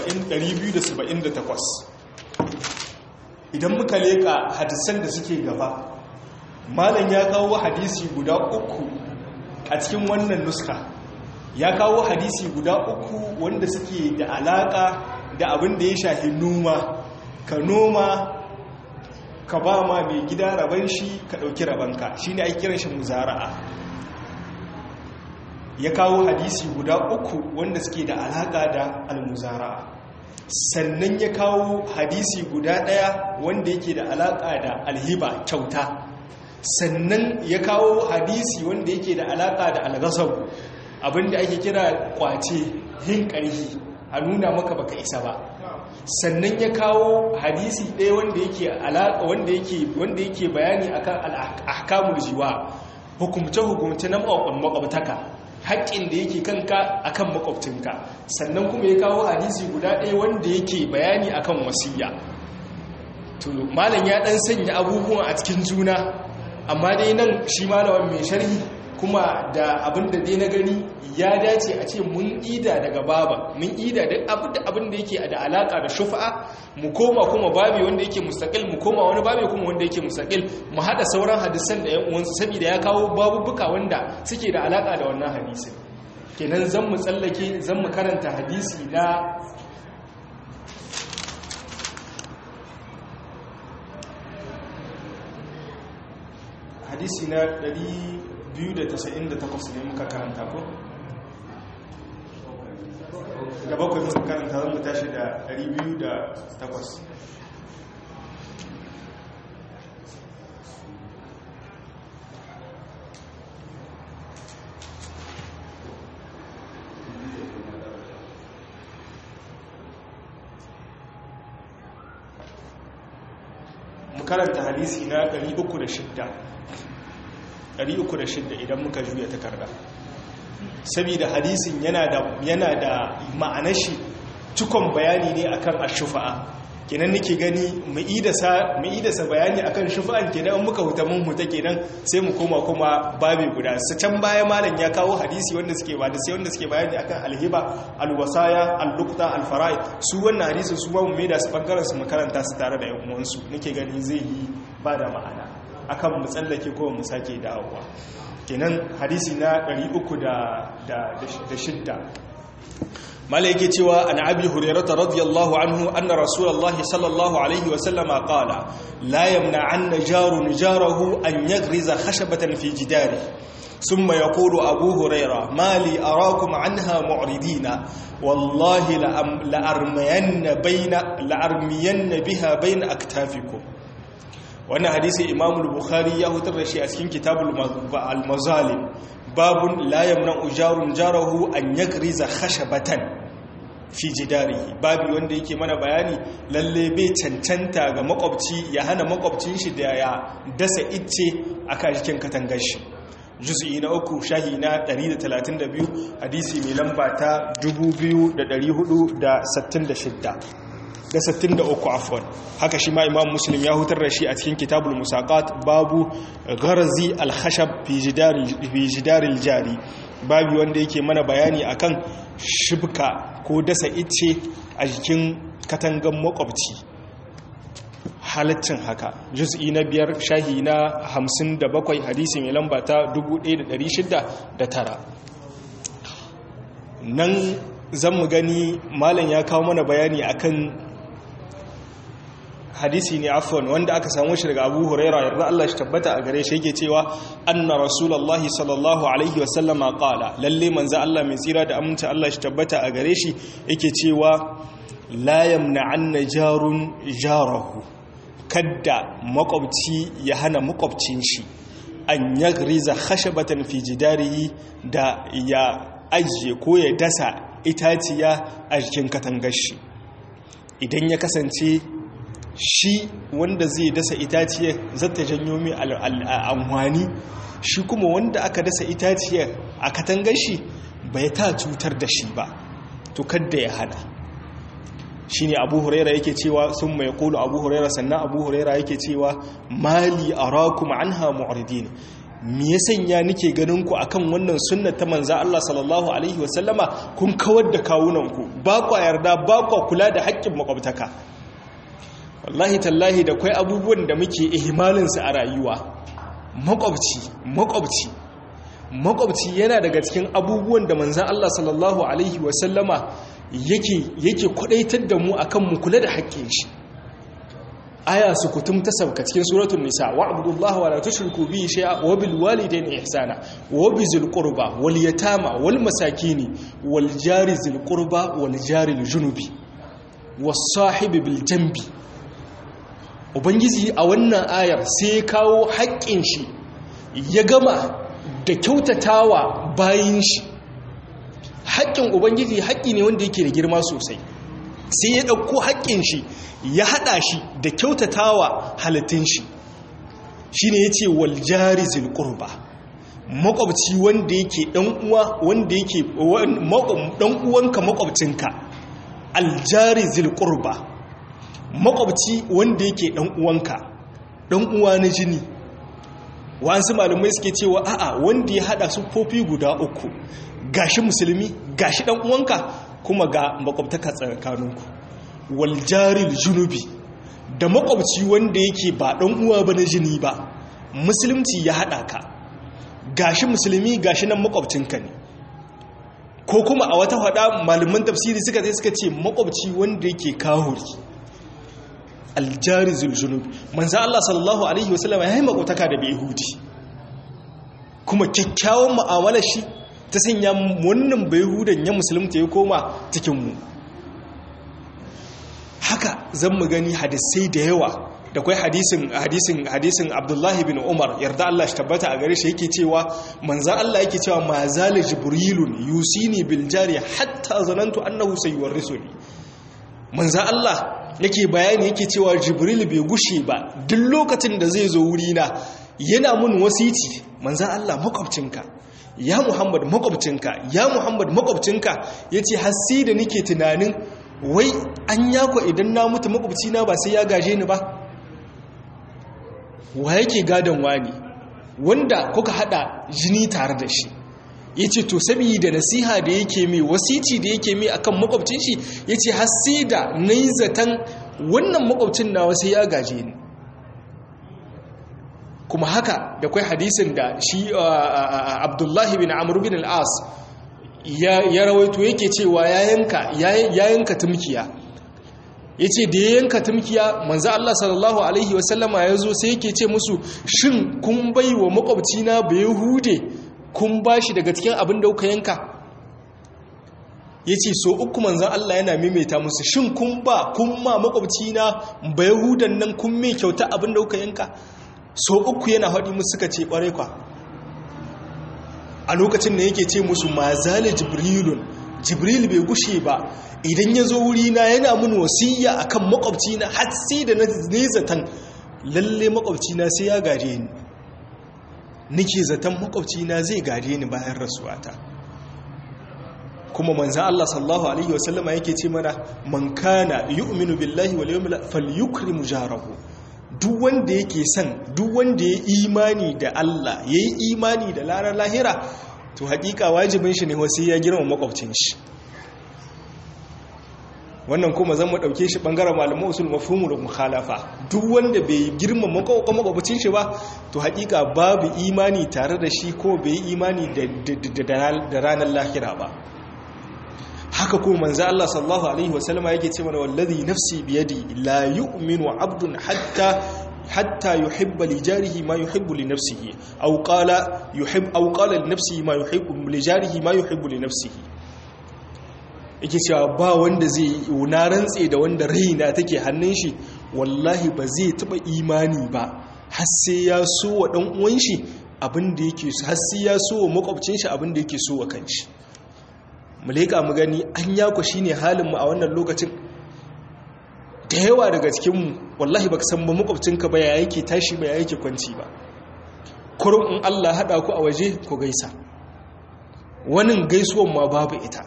278. Idan muka leka hadisan da suke gaba, Malam ya kawo hadisi guda uku a cikin wannan nuska. Ya kawo hadisi guda uku wanda suke da alaka da abin da ya shafi noma, ka noma ka ba ma mai gida raban shi ka ɗauki rabanka shi ne ake kiran shi muzara'a ya kawo hadisi guda uku wanda suke da alaka da almuzara sannan ya kawo hadisi guda daya wanda yake da alaka da alhiba kyauta sannan ya kawo hadisi wanda yake da alaka da algasabu abinda ake kira kwace yin ƙarfi a nuna maka baka isa ba sannan ya kawo hadisi ɗaya wanda yake alaƙa wanda yake wanda yake bayani akan al-ahkamul jiwa hukumce hukumce na makwabtaka haƙƙin da yake kanka akan makwabcinka sannan kuma ya kawo hadisi guda ɗaya wanda yake bayani akan wasiya to malam ya dan sanya abubuwan a cikin juna amma dai nan shi malamin mai sharhi kuma da abin da dai na gani ya dace a ce mun ida daga baba mun ida da abin da abin da yake da alaka da shufa'a mu koma kuma babi wanda yake mustaqil mu koma wani babi kuma wanda yake mustaqil mu hada sauran hadisan da yan uwansu saboda ya kawo babubuka wanda suke da alaka da wannan hadisin kenan zan mu tsallake zan mu karanta hadisi na hadisi na 298 ne muka karanta ko da bakwai muka karanta zan mu tashi da 208 mu karanta hadisi na 306 306 idan muka juya takarda saboda hadisin yana da yana da ma'anar shi cikon bayani ne akan ashufa'a kenan nake gani mu idasa mu idasa bayani akan shufa'an kenan in muka huta mun huta kenan sai mu koma kuma babe guda su can baya malam ya kawo hadisi wanda suke ba da sai wanda suke bayani akan alhiba alwasaya alluqta alfara'i su wannan hadisin su ba mu mai da su bangaren su makaranta su tare da yan uwansu nake gani zai yi ba da ma'ana akan mu tsallake ko mu sake dawowa kenan hadisi na 306 mala yake cewa an abi hurairata radiyallahu anhu anna rasulullahi sallallahu alaihi wa sallama qala la yamna'anna jarun jarahu an yagriza khashabatan fi jidari ثم يقول أبو هريرة ما لي أراكم عنها معرضين والله لأرمين, بين لأرمين بها بين أكتافكم wannan hadisi imam bukhari ya hutar da shi a cikin kitabul al-mazalim babun la yamna ujarun jarahu an yakriza khashabatan fi jidarihi babu wanda yake mana bayani lalle bai cancanta ga makwabci ya hana makwabcin shi da ya dasa icce a cikin katangar shi juz'i na uku shahi na 132 hadisi mai lamba ta 2466 da 63 afwan haka shi ma imam muslim ya hutar da shi a cikin kitabul musaqat babu gharzi al-khashab fi jidari fi jidaril jari babu wanda yake mana bayani akan shibka ko dasa ice a jikin katangan makwabci halaccin haka juz'i na biyar shahi na 57 hadisi mai lamba ta 1609 nan zan mu gani malam ya kawo mana bayani akan hadisi ne afwan wanda aka samu shi daga Abu Huraira yarda Allah shi tabbata a gare shi yake cewa anna rasulullahi sallallahu alaihi wasallama qala lalle manzo Allah mai tsira da aminci Allah shi tabbata a gare shi yake cewa la yamna'anna jarun jarahu kadda makwabci ya hana makwabcin shi an yagriza khashabatan fi jidarihi da ya ajiye ko ya dasa itaciya a jikin katangar shi idan ya kasance shi wanda zai dasa itaciyar zata janyo mai amfani shi kuma wanda aka dasa itaciyar a katangar shi bai ta cutar da shi ba to kadda ya hana shi ne abu huraira yake cewa sun mai kulu abu huraira sannan abu huraira yake cewa mali arakum anha mu'ridin me ya sanya nike ganin ku akan wannan sunnar ta manza Allah sallallahu alaihi wasallama kun kawar da kawunanku ba kwa yarda ba kwa kula da haƙƙin makwabtaka wallahi tallahi da kwai abubuwan da muke ihmalinsu a rayuwa makwabci makwabci makwabci yana daga cikin abubuwan da manzan Allah sallallahu alaihi wasallama yake yake kwadaitar da mu akan mu kula da haƙƙin shi aya su kutum ta sabka cikin suratul nisa wa abudullahi wa la tushriku bihi shay'a wa bil walidayni ihsana wa bizil qurba wal yatama wal masakini wal jari zil qurba wal jari al junubi was sahibi bil janbi ubangiji a wannan ayar sai kawo haƙƙin shi ya gama da kyautatawa bayin shi haƙƙin ubangiji haƙƙi ne wanda yake da girma sosai sai ya ɗauko haƙƙin shi ya haɗa shi da kyautatawa halittun shi shi ne ya ce waljari zilƙurba makwabci wanda yake ɗan'uwa wanda yake ɗan'uwanka makwabcinka aljari zilƙurba makwabci wanda yake ɗan'uwanka ɗan'uwa na jini wasu malamai suke cewa a'a wanda ya haɗa siffofi guda uku gashi musulmi gashi ɗan'uwanka kuma ga makwabtaka tsakaninku waljaril junubi da makwabci wanda yake ba dan uwa ba na jini ba musulunci ya hada ka gashi musulmi gashi nan makwabcinka ne ko kuma a wata hada malaman tafsiri suka sai suka ce makwabci wanda yake kahuri aljarizul junubi manzo Allah sallallahu alaihi wasallam ya yi makwabtaka da yahudi kuma kyakkyawan mu'amalar shi ta sanya wannan bayhudan ya musulunta ya koma cikin mu haka zan mu gani hadisai da yawa da kwai hadisin hadisin hadisin Abdullahi bin Umar yarda Allah shi tabbata a gare shi yake cewa manzan Allah yake cewa ma zala jibrilun yusini bil jari hatta zanantu annahu sayuwarrisuni manzan Allah yake bayani yake cewa jibril bai gushe ba duk lokacin da zai zo wuri na yana mun wasiti manzan Allah makwabcinka ya Muhammad makwabcinka ya Muhammad makwabcinka yace har sai da nake tunanin wai an yako idan na mutu makwabcina ba sai ya gaje ni ba wa yake gadon wani wanda kuka hada jini tare da shi ya ce to saboda nasiha da yake mai wasici da yake mai akan makwabcin shi ya ce hasi da na yi zaton wannan makwabcin na wasu ya gaje ni kuma haka da kwai hadisin da shi abdullahi bin amur bin al'as ya rawaito yake cewa ya yanka tumkiya ya ce da ya yanka tumkiya manzo Allah sallallahu Alaihi wasallama ya zo sai yake ce musu shin kun bai wa makwabcina bai hude kun ba shi daga cikin abin da kuka yanka ya ce so uku manzan Allah yana maimaita musu shin kun ba kun ma makwabcina bai hudan nan kun mai kyauta abin da kuka yanka so uku yana haɗi musu suka ce ƙwarai kwa a lokacin da yake ce musu ma zale jibrilun jibril bai gushe ba idan ya zo wurina yana mun wasiya akan makwabcina har sai da na zaton lalle makwabcina sai ya gare ni nake zaton makwabcina zai gare ni bayan rasuwata kuma manzan Allah sallallahu alaihi wasallama yake ce mana man kana yu'minu billahi wal yawmil falyukrim jarahu duk wanda yake son duk wanda ya imani da Allah yayi imani da larar lahira to hakika wajibin shi ne wasu ya girma makwabcin shi wannan kuma zan mu dauke shi bangaren malaman usul mafhumul mukhalafa duk wanda bai girma makwabcin shi ba to hakika babu imani tare da shi ko bai imani da ranar lahira ba haka kuma manzo Allah sallallahu alaihi wasallama yake ce mana wallazi nafsi biyadi la yu'minu abdun hatta hatta yuhibba li jarihi ma yuhibbu li nafsihi aw qala yuhib aw qala li nafsihi ma yuhibbu li jarihi ma yuhibbu li nafsihi yake cewa ba wanda zai na rantse da wanda raina take hannun shi wallahi ba zai taba imani ba har sai ya so wa dan uwan shi abin da yake so har sai ya so wa makwabcin shi abin da yake so wa kanshi mu leka mu gani an yako shine halin mu a wannan lokacin da yawa daga cikinmu wallahi baka san ba makwabcinka ba ya yake tashi ba ya yake kwanci ba kurum in Allah haɗa ku a waje ku gaisa wani gaisuwan ma babu ita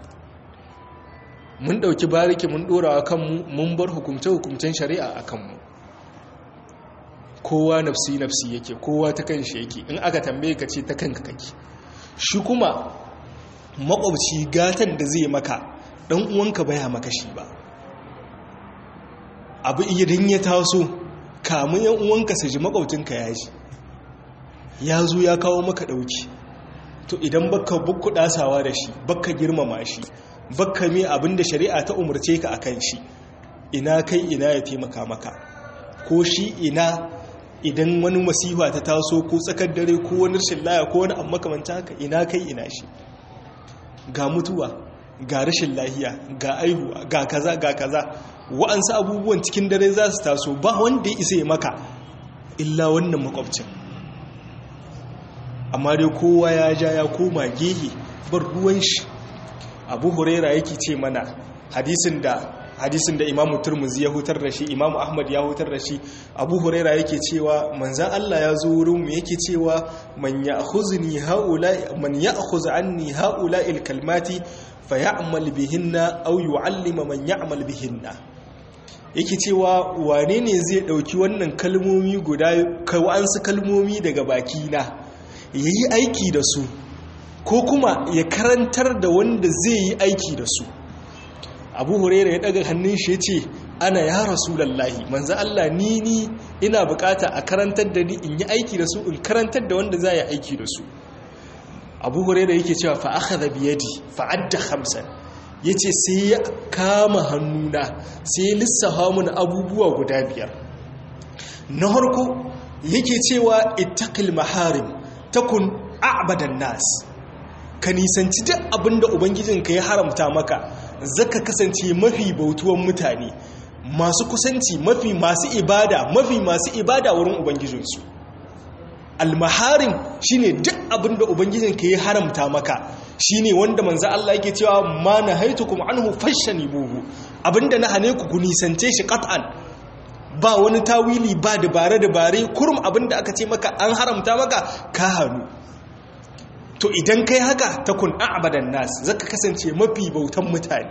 mun ɗauki bariki mun ɗora a kanmu mun bar hukumce-hukumcen shari'a a kanmu kowa nafsi-nafsi yake kowa ta kan shi yake in aka tambaye ka ce ta kanka kake shi kuma makwabci gatan da zai maka ɗan uwanka baya maka shi ba abu idan ya taso kamun yan uwanka su ji makwabcinka ya ji ya zo ya kawo maka dauki to idan baka bukku dasawa da shi baka girmama shi baka mai abin da shari'a ta umarce ka akan shi ina kai ina ya taimaka maka ko shi ina idan wani masifa ta taso ko tsakar dare ko wani rashin laya ko wani amma kamanta haka ina kai ina shi ga mutuwa ga rashin lahiya ga aihuwa ga kaza ga kaza wa'ansu abubuwan cikin dare za su taso ba wanda ya isa ya maka illa wannan makwabcin amma dai kowa ya ja ya koma gehe bar ruwan shi abu huraira yake ce mana hadisin da hadisin da imamu turmuzi ya hutar da shi imamu ahmad ya hutar da shi abu huraira yake cewa manzan allah ya zo wurin mu yake cewa man ya akhuzuni haula man ya akhuz anni haula il kalmati fa ya'mal bihinna aw yu'allima man ya'mal bihinna yake cewa wane ne zai dauki wannan kalmomi guda kawa'ansu kalmomi daga baki na yayi aiki da su ko kuma ya karantar da wanda zai yi aiki da su abu huraira ya daga hannun shi ya ce ana ya rasulallahi manzan Allah ni ni ina bukata a karantar da ni in yi aiki da su in karantar da wanda za yi aiki da su abu huraira yake cewa fa aka da biyadi fa'adda hamsan ya ce sai ya kama hannuna sai ya lissafa mun abubuwa guda biyar na harko yake cewa ittaqil maharim takun a'badan nas ka nisanci duk abinda ubangijinka ya haramta maka zaka kasance mafi bautuwan mutane masu kusanci mafi masu ibada mafi masu ibada wurin ubangijinsu almaharim shine duk abinda ubangijinka ya haramta maka shine wanda manzo Allah yake cewa ma nahaitukum anhu buhu. abinda na hane ku nisance shi qat'an ba wani tawili ba dabare dabare kurum abinda aka ce maka an haramta maka ka hannu to idan kai haka ta kun a'badan nas zaka kasance mafi bautan mutane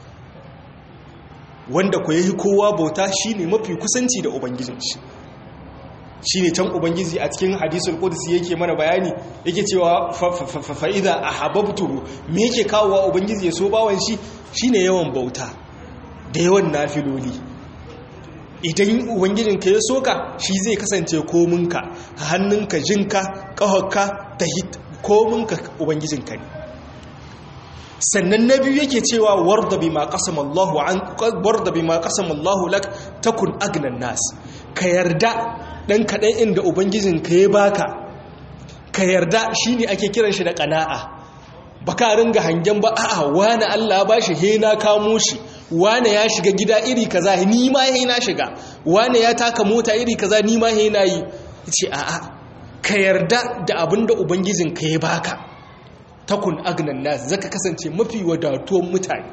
wanda ku yayi kowa bauta shine mafi kusanci da ubangijin shi shine can ubangiji a cikin hadisul qudsi yake mana bayani yake cewa fa idza ahabbtuhu me yake kawowa ubangiji ya so bawan shi shine yawan bauta da yawan nafiloli idan ubangijinka ya soka shi zai kasance kominka hannunka jinka ƙahonka ta kominka ubangijinka ne sannan na biyu yake cewa warda bima qasama Allahu an warda bima qasama Allahu lak takun agnan nas ka yarda dan kadan inda ubangijinka ya baka ka yarda shine ake kiran shi da qana'a baka ringa hangen ba a'a wani Allah ba shi he na kamo shi wani ya shiga gida iri kaza ni ma he na shiga wani ya taka mota iri kaza ni ma he na yi ce a'a ka yarda da abinda ubangijinka ya baka takun agnan nas zaka kasance mafi wadatuwan mutane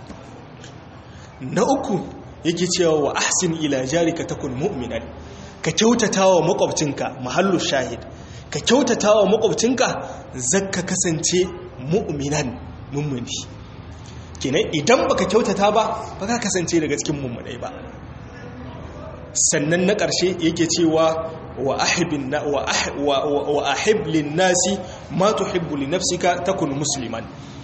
na uku yake cewa wa ahsin ila jarika takun mu'minan ka kyautatawa makwabcinka mahallu shahid ka kyautatawa makwabcinka zaka kasance mu'minan mummuni kenan idan baka kyautata ba baka kasance daga cikin mummunai ba sannan na ƙarshe yake cewa wa ahibin na wa wa ahib lin nasi ma tuhibbu li nafsika takun musliman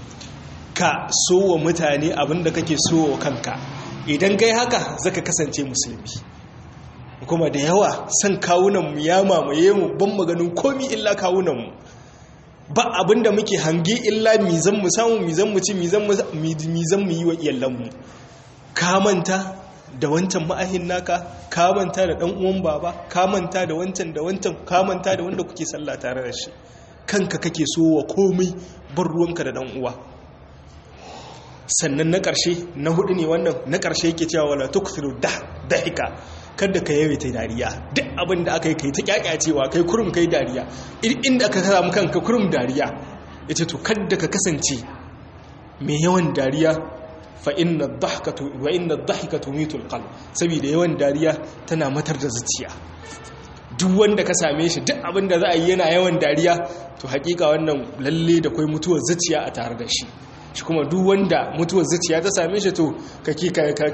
ka so wa mutane abinda kake so wa kanka idan kai haka zaka kasance musulmi kuma da yawa san kawunan mu ya mamaye mu ban maganin komi illa kawunan mu ba abinda muke hange illa mizan mu samu mizan mu ci mizan mu mizan mu yi wa iyalan mu ka manta da wancan ma'ahin naka ka manta da dan uwan baba ka manta da wancan da wancan ka manta da wanda kuke sallah tare da shi kanka kake so wa komai bar ruwanka da dan uwa sannan na ƙarshe na hudu ne wannan na ƙarshe yake cewa wala tukthiru dahika kada ka yawaita dariya duk abin da aka yi kai ta kyakyacewa kai kurum kai dariya inda aka samu kanka kurum dariya yace to kada ka kasance mai yawan dariya fa inna dhahkatu wa inna dhahikatu mitul qalb saboda yawan dariya tana matar da zuciya duk wanda ka same shi duk abin da za a yi yana yawan dariya to hakika wannan lalle da kai mutuwar zuciya a tare da shi shi kuma duk wanda mutuwar zuciya ta same shi to kake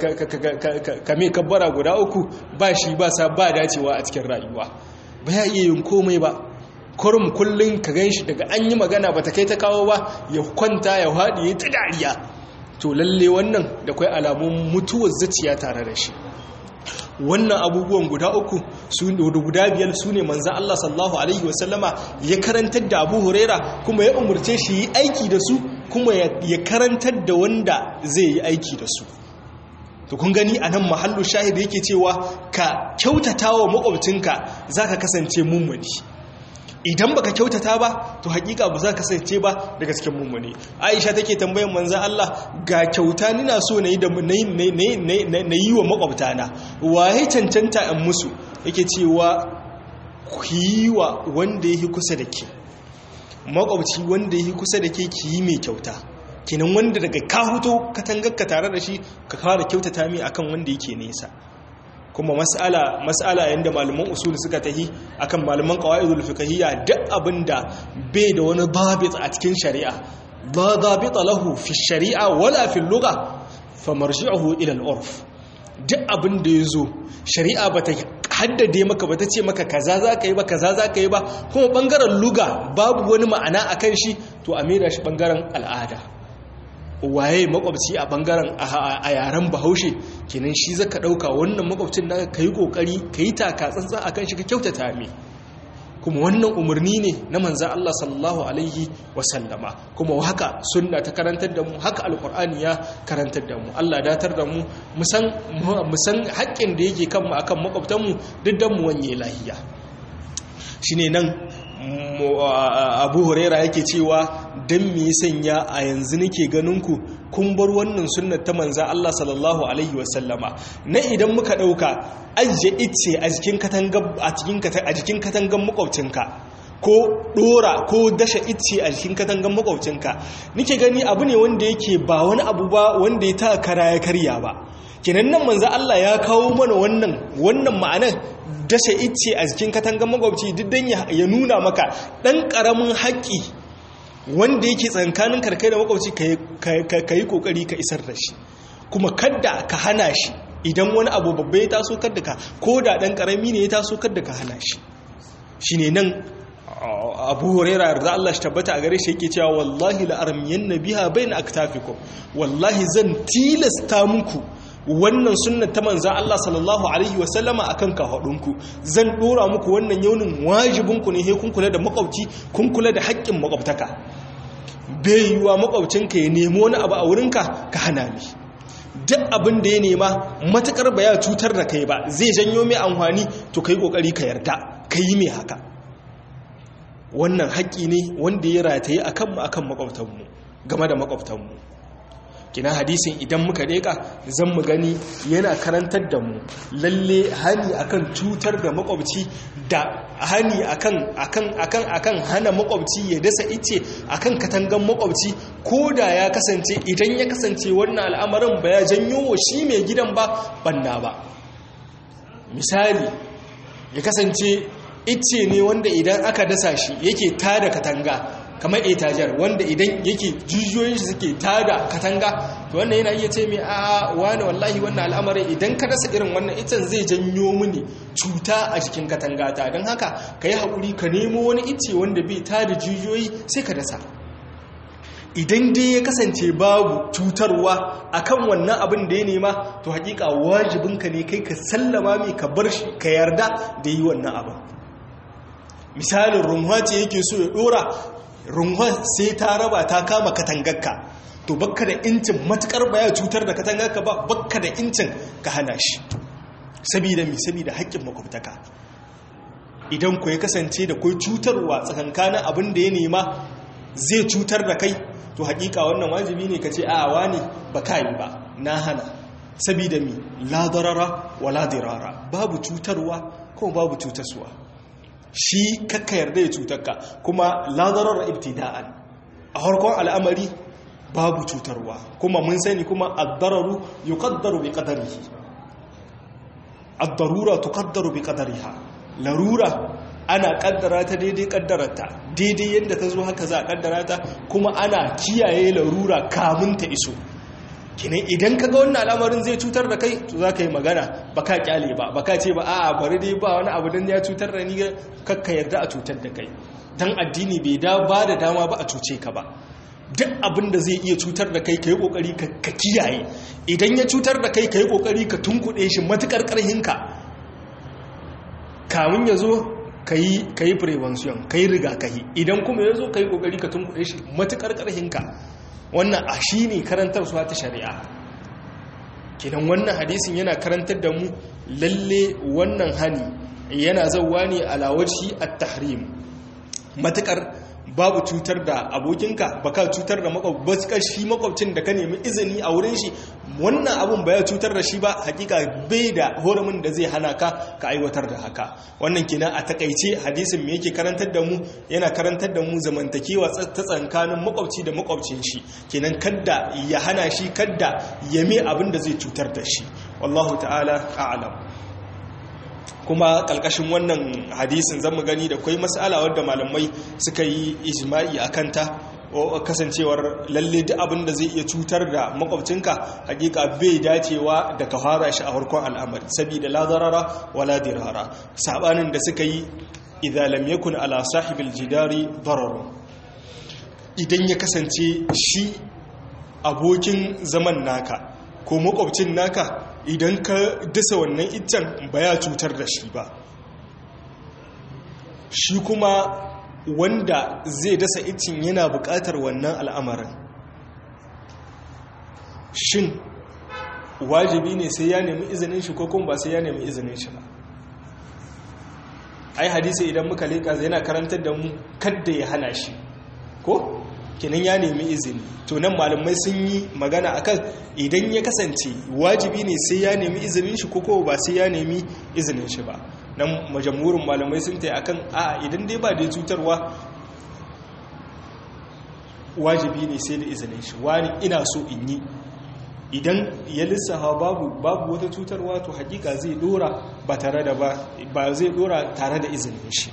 ka me kabbara guda uku ba shi ba sa ba dacewa a cikin rayuwa ba ya iya yin komai ba kurum kullum ka gan shi daga an yi magana ba ta kai ta kawo ba ya kwanta ya haɗi ya ta dariya to lalle wannan da kwai alamun mutuwar zuciya tare da shi wannan abubuwan guda uku su guda biyar su ne manzan Allah sallallahu Alaihi wasallama ya karantar da abu huraira kuma ya umarce shi yi aiki da su kuma ya karantar da wanda zai yi aiki da su to kun gani a nan mahallu shahid yake cewa ka kyautata wa makwabcinka za ka kasance mummuni idan baka kyautata ba to hakika ba za ka kasance ba da gasken mummuni aisha take tambayan manzan Allah ga kyauta nina so na yi da na yi wa makwabtana waye cancanta in musu yake cewa ku yi wa wanda ya kusa da ke makwabci wanda ya kusa da ke ki yi mai kyauta kenan wanda daga ka huto katangarka tare da shi ka fara kyautata mai akan wanda yake nesa kuma mas'ala mas'ala yanda malaman usul suka tahi akan malaman qawaidul fiqhiyya duk abinda bai da wani dabit a cikin shari'a la dabita lahu fi shari'a wala fi lugha famarji'uhu ila al-urf duk abinda yazo shari'a bata haddade maka bata ce maka kaza za ka yi ba kaza za ka yi ba kuma bangaren luga babu wani ma'ana akan shi to a mera shi bangaren al'ada waye makwabci a bangaren a yaren bahaushe kenan shi zaka dauka wannan makwabcin da ka yi kokari ka yi taka tsantsan akan shi ka kyautata me kuma wannan umarni ne na manzan Allah sallallahu alaihi wasallama kuma haka sunna ta karantar da mu haka alkur'ani ya karantar da mu Allah datar da mu musan haƙƙin da yake kanmu akan makwabtanmu duk dan mu wanye lahiya shine nan abu huraira yake cewa don me sanya a yanzu nake ganinku kun bar wannan sunnar ta manza Allah sallallahu alaihi wasallama na idan muka ɗauka ajiye ice a jikin katangan makwabcinka ko ɗora ko dasha ice a jikin katangan makwabcinka nike gani abu ne wanda yake ba wani abu ba wanda ya ta kara ya karya ba kenan nan manza Allah ya kawo mana wannan wannan ma'anar dashe ice a jikin katangan makwabci duk dan ya nuna maka dan karamin haƙƙi wanda yake tsankanin karkai da makwabci ka yi kokari ka isar da shi kuma kadda ka hana shi idan wani abu babba ya taso kadda ka ko da dan karami ne ya taso kadda ka hana shi shine nan abu huraira da Allah shi tabbata a gare shi yake cewa wallahi la'armiyan nabiha bayna aktafikum wallahi zan tilasta muku wannan sunnar ta manzan Allah sallallahu Alaihi wasallama a kan kafaɗinku zan ɗora muku wannan yaunin wajibinku ne kun kula da makwabci kun kula da haƙƙin makwabtaka bai yiwuwa makwabcinka ya nemi wani abu a wurinka ka hana mi duk abin da ya nema matuƙar ba ya cutar da kai ba zai janyo mai amfani to ka yi ƙoƙari ka yarda ka yi mai haka wannan haƙƙi ne wanda ya rataye a kanmu a kan makwabtanmu game da makwabtanmu kina hadisin idan muka leka zan mu gani yana karantar da mu lalle hani akan cutar da makwabci da hani akan akan akan akan hana makwabci ya dasa ice akan katangan makwabci ko da ya kasance idan ya kasance wannan al'amarin ba ya janyo wa shi mai gidan ba banna ba misali ya kasance ice ne wanda idan aka dasa shi yake tada katanga kamar etajar wanda idan yake jijiyoyin shi suke tada katanga to wannan yana iya ce mai a wani wallahi wannan al'amarin idan ka dasa irin wannan itan zai janyo mini cuta a jikin katanga ta don haka ka yi haƙuri ka nemo wani ice wanda bai tada jijiyoyi sai ka dasa idan dai ya kasance babu cutarwa akan wannan abin da ya nema to hakika wajibinka ne kai ka sallama mai ka bar shi ka yarda da yi wannan abin misalin runwa ce yake so ya dora runwa sai ta raba ta kama katangarka to bakka da incin matukar baya cutar da katangarka ba bakka da incin ka hana shi sabida mi sabida haƙƙin makwabtaka idan ku ya kasance da kai cutarwa tsakankanin abin da ya nema zai cutar da kai to haƙiƙa wannan wajibi ne ka ce a wani ba ka yi ba na hana sabida mi la darara wa la dirara babu cutarwa ko babu cutarsuwa shi kakka yarda ya cutarka kuma ladarar ibtida'an a harkon al'amari babu cutarwa kuma mun sani kuma addararu yuqaddaru bi qadarihi ad-darura tuqaddaru bi qadariha larura ana kaddara ta daidai kaddararta daidai yadda ta zo haka za a kaddara ta kuma ana kiyaye larura kamun ta iso kinan idan ka ga wannan al'amarin zai cutar da kai to za ka yi magana ba ka kyale ba ba ka ce ba a bari dai ba wani abu don ya cutar da ni kakka yarda a cutar da kai don addini bai da ba da dama ba a cuce ka ba duk abin da zai iya cutar da kai ka yi kokari ka kiyaye idan ya cutar da kai ka yi kokari ka tunkuɗe shi matukar ƙarhinka kamun ya zo ka yi prevention ka yi rigakahi idan kuma ya zo ka yi kokari ka tunkuɗe shi matukar ƙarhinka wannan a shi ne karantarsuwa ta shari'a kidan wannan hadisin yana karantar da mu lalle wannan hani yana zauwa ne alawaci at-tahrim matakar babu cutar da abokinka baka cutar da makwabcin shi makwabcin da ka nemi izini a wurin shi wannan abun ba ya cutar da shi ba hakika bai da horumin da zai hana ka ka aiwatar da haka wannan kenan a takaice hadisin me yake karantar da mu yana karantar da mu zamantakewa ta tsakanin makwabci da makwabcin shi kenan kadda ya hana shi kadda ya me abin da zai cutar da shi wallahu ta'ala a'lam kuma ƙalƙashin wannan hadisin zan mu gani da kwai mas'ala wadda malamai suka yi ijma'i a kanta kasancewar lalle duk abin da zai iya cutar da makwabcinka hakika bai dacewa da ka fara shi a farkon al'amari saboda la darara wala dirara sabanin da suka yi idza lam yakun ala sahibil jidari darar idan ya kasance shi abokin zaman naka ko makwabcin naka idan ka dasa wannan iccen ba ya cutar da shi ba shi kuma wanda zai dasa iccen yana buƙatar wannan al'amarin shin wajibi ne sai ya nemi izinin shi ko kuma ba sai ya nemi izinin shi ba ai hadisi idan muka leƙa zai yana karantar da mu kadda ya hana shi ko kinan ya nemi izini to nan malamai sun yi magana akan idan ya kasance wajibi ne sai ya nemi izinin shi ko ba sai ya nemi izinin shi ba nan majamurin malamai sun ta akan a idan dai ba da cutarwa wajibi ne sai da izinin shi wani ina so in yi idan ya lissafa babu babu wata cutarwa to hakika zai dora ba tare da ba zai dora tare da izinin shi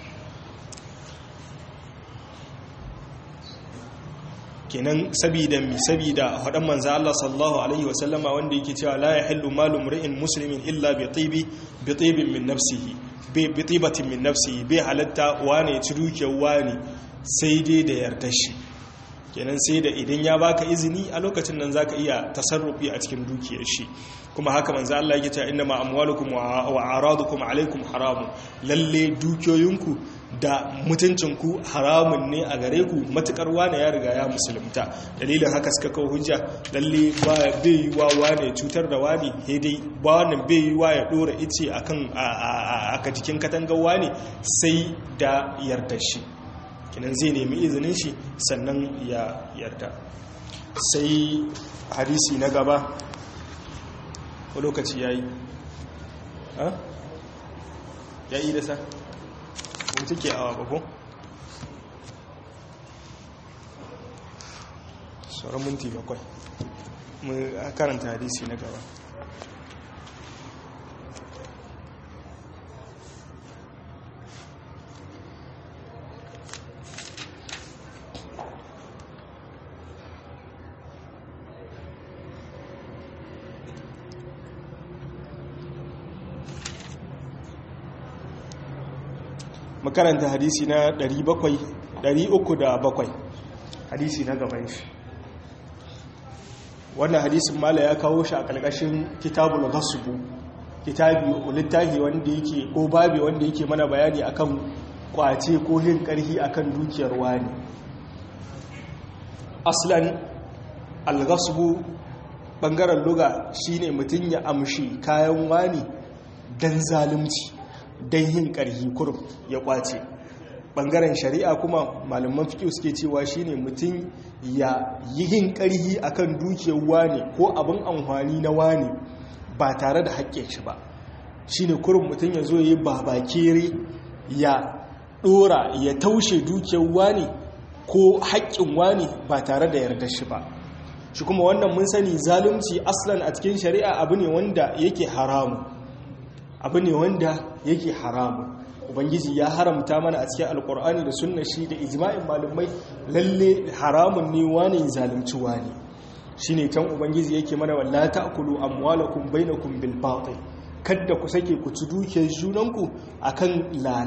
kenan sabida mi sabida hadan manzo Allah sallallahu alaihi wasallama wanda yake cewa la yahillu malu mri'in muslimin illa bi tibi bi tibin min nafsihi bi bi tibatin min nafsihi bi halatta wane ci dukiyar wane sai dai da yarda shi kenan sai da idan ya baka izini a lokacin nan zaka iya tasarrufi a cikin dukiyar shi kuma haka manzo Allah yake cewa inna ma amwalukum wa aradukum alaikum haramun lalle dukiyoyinku da mutuncinku haramun ne a gare ku matukar wane ya riga ya musulunta dalilin haka suka kawo hujja lalle ba bai yi wa wane cutar da wani dai ba wannan bai yi wa ya dora ice akan aka jikin katangar wane sai da yarda shi kinan zai nemi izinin shi sannan ya yarda sai hadisi na gaba ko lokaci ya yi ya yi da sa ko take awa bako sauran minti bakwai mu karanta hadisi na gaba makaranta hadisi na 307 hadisi na gaban shi wannan hadisin mala ya kawo shi a ƙarƙashin kitabul ghasbu kitabi littafi wanda yake ko babi wanda yake mana bayani akan kwace ko yin ƙarhi akan dukiyar wani aslan al-ghasbu bangaren luga shine mutum ya amshi kayan wani dan zalunci don yin ƙarhi kurum ya ƙwace ɓangaren shari'a kuma malaman fiƙi suke cewa shine mutum ya yi yin ƙarhi akan dukiyar wane ko abin amfani na wane ba tare da haƙƙin shi ba shine kurum mutum ya zo ya yi babakere ya ɗora ya taushe dukiyar wane ko haƙƙin wane ba tare da yarda shi ba shi kuma wannan mun sani zalunci aslan a cikin shari'a abu ne wanda yake haramu abu ne wanda yake haramu ubangiji ya haramta mana a cikin alkur'ani da sunna shi da ijma'in malumai lalle haramun ne wani zalunci wani shine can ubangiji yake mana walla ta'kulu amwalakum bainakum bil batil kadda ku sake ku ci dukiyar junanku akan lala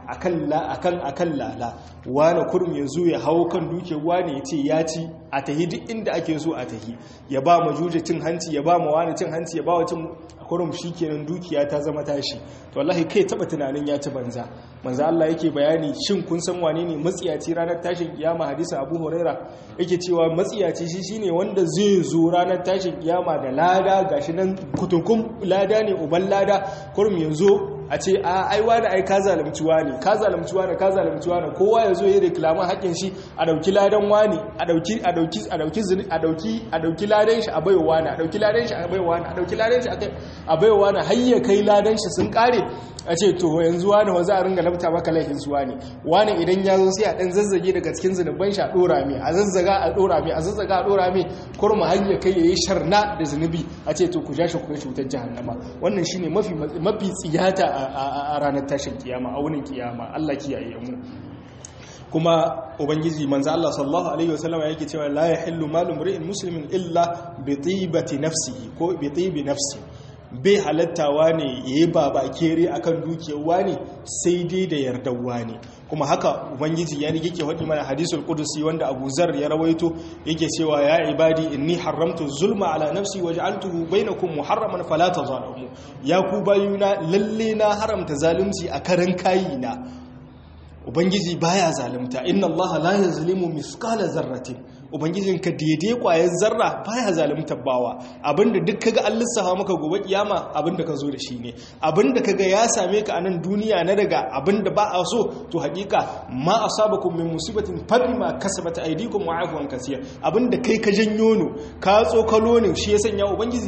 akan la akan akan lala wani kurum ya zo ya hawo kan duke wani ya ce ya ci a tahi duk inda ake so a tahi ya ba ma juje cin hanci ya ba ma wani cin hanci ya ba wa cin kurum shikenan dukiya ta zama tashi to wallahi kai taba tunanin ya ci banza manzo Allah yake bayani shin kun san wane ne matsiyaci ranar tashin kiyama hadisin Abu Huraira yake cewa matsiyaci shi shine wanda zai zo ranar tashin kiyama da lada gashi nan kutukun lada ne uban lada kurum yanzu a ce a aiwa da ai ka zalimci wani ka zalimci wani ka zalimci wani kowa ya zo ya reklama haƙin shi a dauki ladan wani a dauki a dauki a dauki a dauki a dauki ladan shi a baiwa wani a dauki ladan shi a baiwa wani a dauki ladan shi a baiwa wani har ya kai ladan shi sun kare a ce to yanzu wani wa za a ringa lafta maka laifin su wani wani idan ya zo sai a dan zazzage daga cikin zunuban shi a dora mai a zazzaga a dora mai a zazzaga a dora mai kurma har ya kai yayi sharna da zunubi a ce to ku ja shi ku kai cutar jahannama wannan shine mafi mafi tsiyata a ranar tashin kiyama a wunin kiyama Allah kiyaye mu kuma ubangiji manzo Allah sallallahu alaihi wasallam yake cewa la yahillu malu mri'in muslimin illa bi tibati nafsihi ko bi tibi nafsi bai halattawa ne yayi baba kere akan dukiyarwa ne sai dai da yardawa ne kuma haka ubangiji ya yake faɗi mana hadisul qudusi wanda Abu Zar ya rawaito yake cewa ya ibadi inni haramtu zulma ala nafsi waj'altuhu bainakum muharraman fala tazalamu ya ku bayuna lalle na haramta zalunci a karan kayina ubangiji baya zalunta inna allaha la yazlimu mithqala zarratin ubangijin ka daidai kwayar zarra baya zalunta bawa abinda duk kaga an lissafa maka gobe kiyama abinda ka zo da shi ne abinda kaga ya same ka a nan duniya na daga abinda ba a so to hakika ma asabakum min musibatin fabima kasabat aydikum wa afwan kaseer abinda kai ka janyo no ka tsokalo ne shi ya sanya ubangiji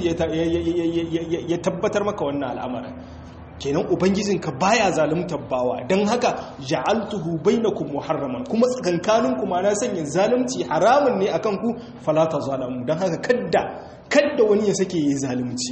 ya tabbatar maka wannan al'amarin kenan ubangijinka baya zaluntar bawa don haka ja'altuhu bainakum muharraman kuma tsakankanin kuma na sanya zalunci haramun ne akan ku falata zalamu don haka kadda kadda wani ya sake yi zalunci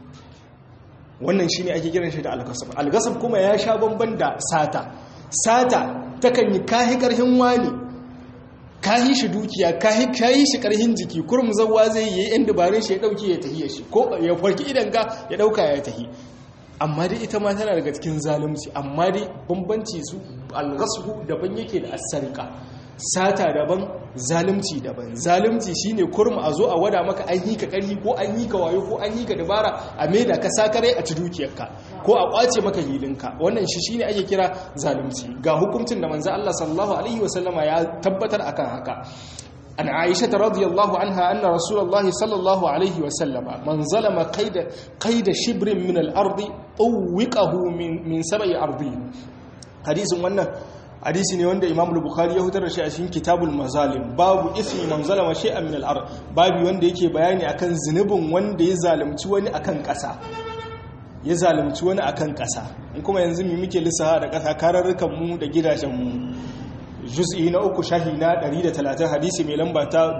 wannan shine ake kiran shi da algasab algasab kuma ya sha bamban da sata sata takan yi kahi karhin wani kahi shi dukiya kahi kayi shi karhin jiki kurum zawwa zai yi yan dabarun shi ya dauke ya tahiya shi ko ya farki idan ka ya dauka ya tahi amma dai ita ma tana daga cikin zalunci amma dai bambanci su alghasbu daban yake da asarika sata daban zalunci daban zalunci shine kurma a zo a wada maka an yi ka karhi ko an yi ka wayo ko an yi ka dabara a maida ka sakare a ci dukiyarka ko a kwace maka hilinka wannan shi shine ake kira zalunci ga hukuncin da manzo Allah sallallahu alaihi wasallama ya tabbatar akan haka عن عائشة رضي الله عنها أن رسول الله صلى الله عليه وسلم من ظلم قيد, قيد شبر من الأرض أوقه من, من سبع أرضين حديث وانا حديث نيوان إمام البخاري يهدر شيء أشين كتاب المظالم باب إثم من ظلم شيئا من الأرض باب وان يكي بياني أكن زنب وان يظالم تواني أكن كسا ya zalunci wani akan ƙasa in kuma yanzu mu muke lissaha da ƙasa kararrukan mu da gidajen mu juz'i na uku shahi na 130 hadisi mai lamba ta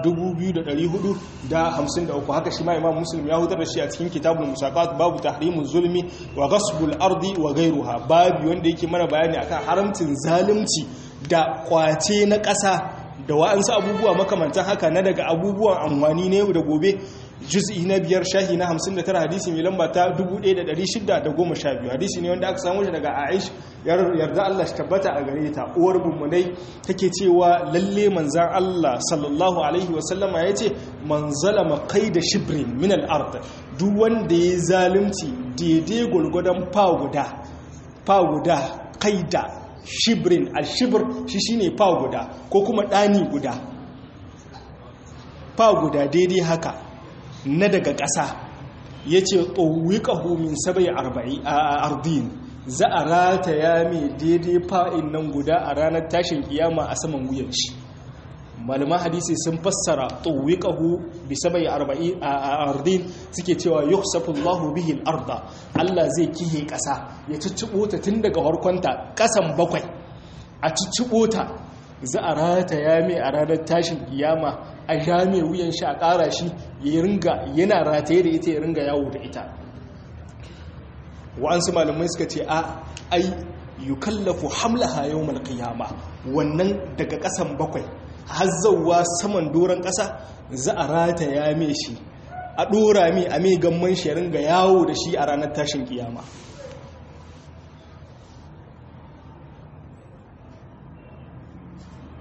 2453 haka shi ma imam muslim ya hutar da shi a cikin kitabul musaqat babu tahrimuz zulmi wa ghasbul ardi wa ghayruha babu wanda yake mana bayani akan haramcin zalunci da kwace na ƙasa da wa'ansu abubuwa makamantan haka na daga abubuwan amfani ne da gobe juz'i na biyar shahi na 59 hadisi mai lamba ta 1612 hadisi ne wanda aka samu shi daga Aish yarda Allah shi tabbata a gare ta uwar mummunai take cewa lalle manzan Allah sallallahu alaihi wa sallama yace man zalama qaida shibrin min al-ard duk wanda ya zalunci daidai gulgudan fa guda fa guda qaida shibrin al-shibr shi shine fa guda ko kuma dani guda fa guda daidai haka na daga ƙasa ya ce ƙauwikahu min sabai ardin za a rataya mai daidai fa'in nan guda a ranar tashin kiyama a saman wuyan shi malama hadisi sun fassara ƙauwikahu bi sabai ardin suke cewa yuksafullahu bihi arda Allah zai kihe ƙasa ya cicciɓo ta tun daga harkonta ƙasan bakwai a cicciɓo ta za a rataya mai a ranar tashin kiyama a ja mai wuyan shi a ƙara shi ya ringa yana rataye da ita ya ringa yawo da ita wa'ansu malamai suka ce a ai yukallafu hamlaha yawmal qiyama wannan daga ƙasan bakwai har zauwa saman doron ƙasa za a rataya mai shi a ɗora mai a mai gamman shi ya ringa yawo da shi a ranar tashin kiyama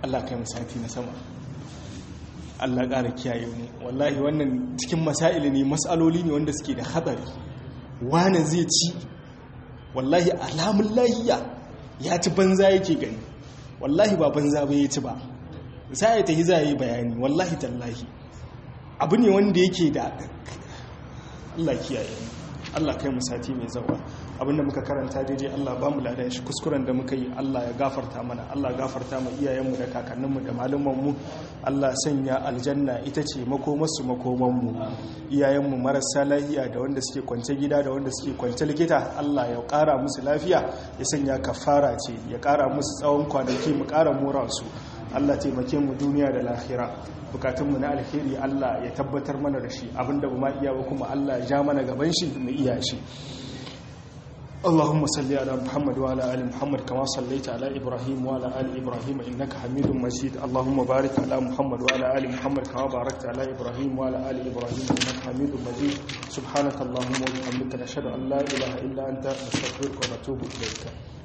Allah kai musati na sama Allah ƙara kiyaye mu wallahi wannan cikin masaili ne mas'aloli ne wanda suke da hatsari wani zai ci wallahi alamun lahiya ya ci banza yake gani wallahi ba banza ba ya ci ba za a tafi za a yi bayani wallahi tallahi abu ne wanda yake da Allah kiyaye mu Allah kai mu sati mai zawa abinda muka karanta daidai Allah ba mu ladan shi kuskuren da muka yi Allah ya gafarta mana Allah gafarta mu iyayenmu da kakanninmu da malumanmu Allah sanya aljanna ita ce makomarsu makomanmu iyayenmu marasa lafiya da wanda suke kwance gida da wanda suke kwance likita Allah ya kara musu lafiya ya sanya kafara ce ya kara musu tsawon kwanaki mu kara mora su Allah taimake mu duniya da lahira bukatunmu na alheri Allah ya tabbatar mana da shi abinda ba ma iya ba kuma Allah ya ja mana gaban shi mu iya shi اللهم صل على محمد وعلى ال محمد كما صليت على ابراهيم وعلى ال ابراهيم انك حميد مجيد اللهم بارك على محمد وعلى ال محمد كما باركت على ابراهيم وعلى ال ابراهيم انك حميد مجيد سبحانك اللهم وبحمدك نشهد ان لا اله الا انت نستغفرك ونتوب اليك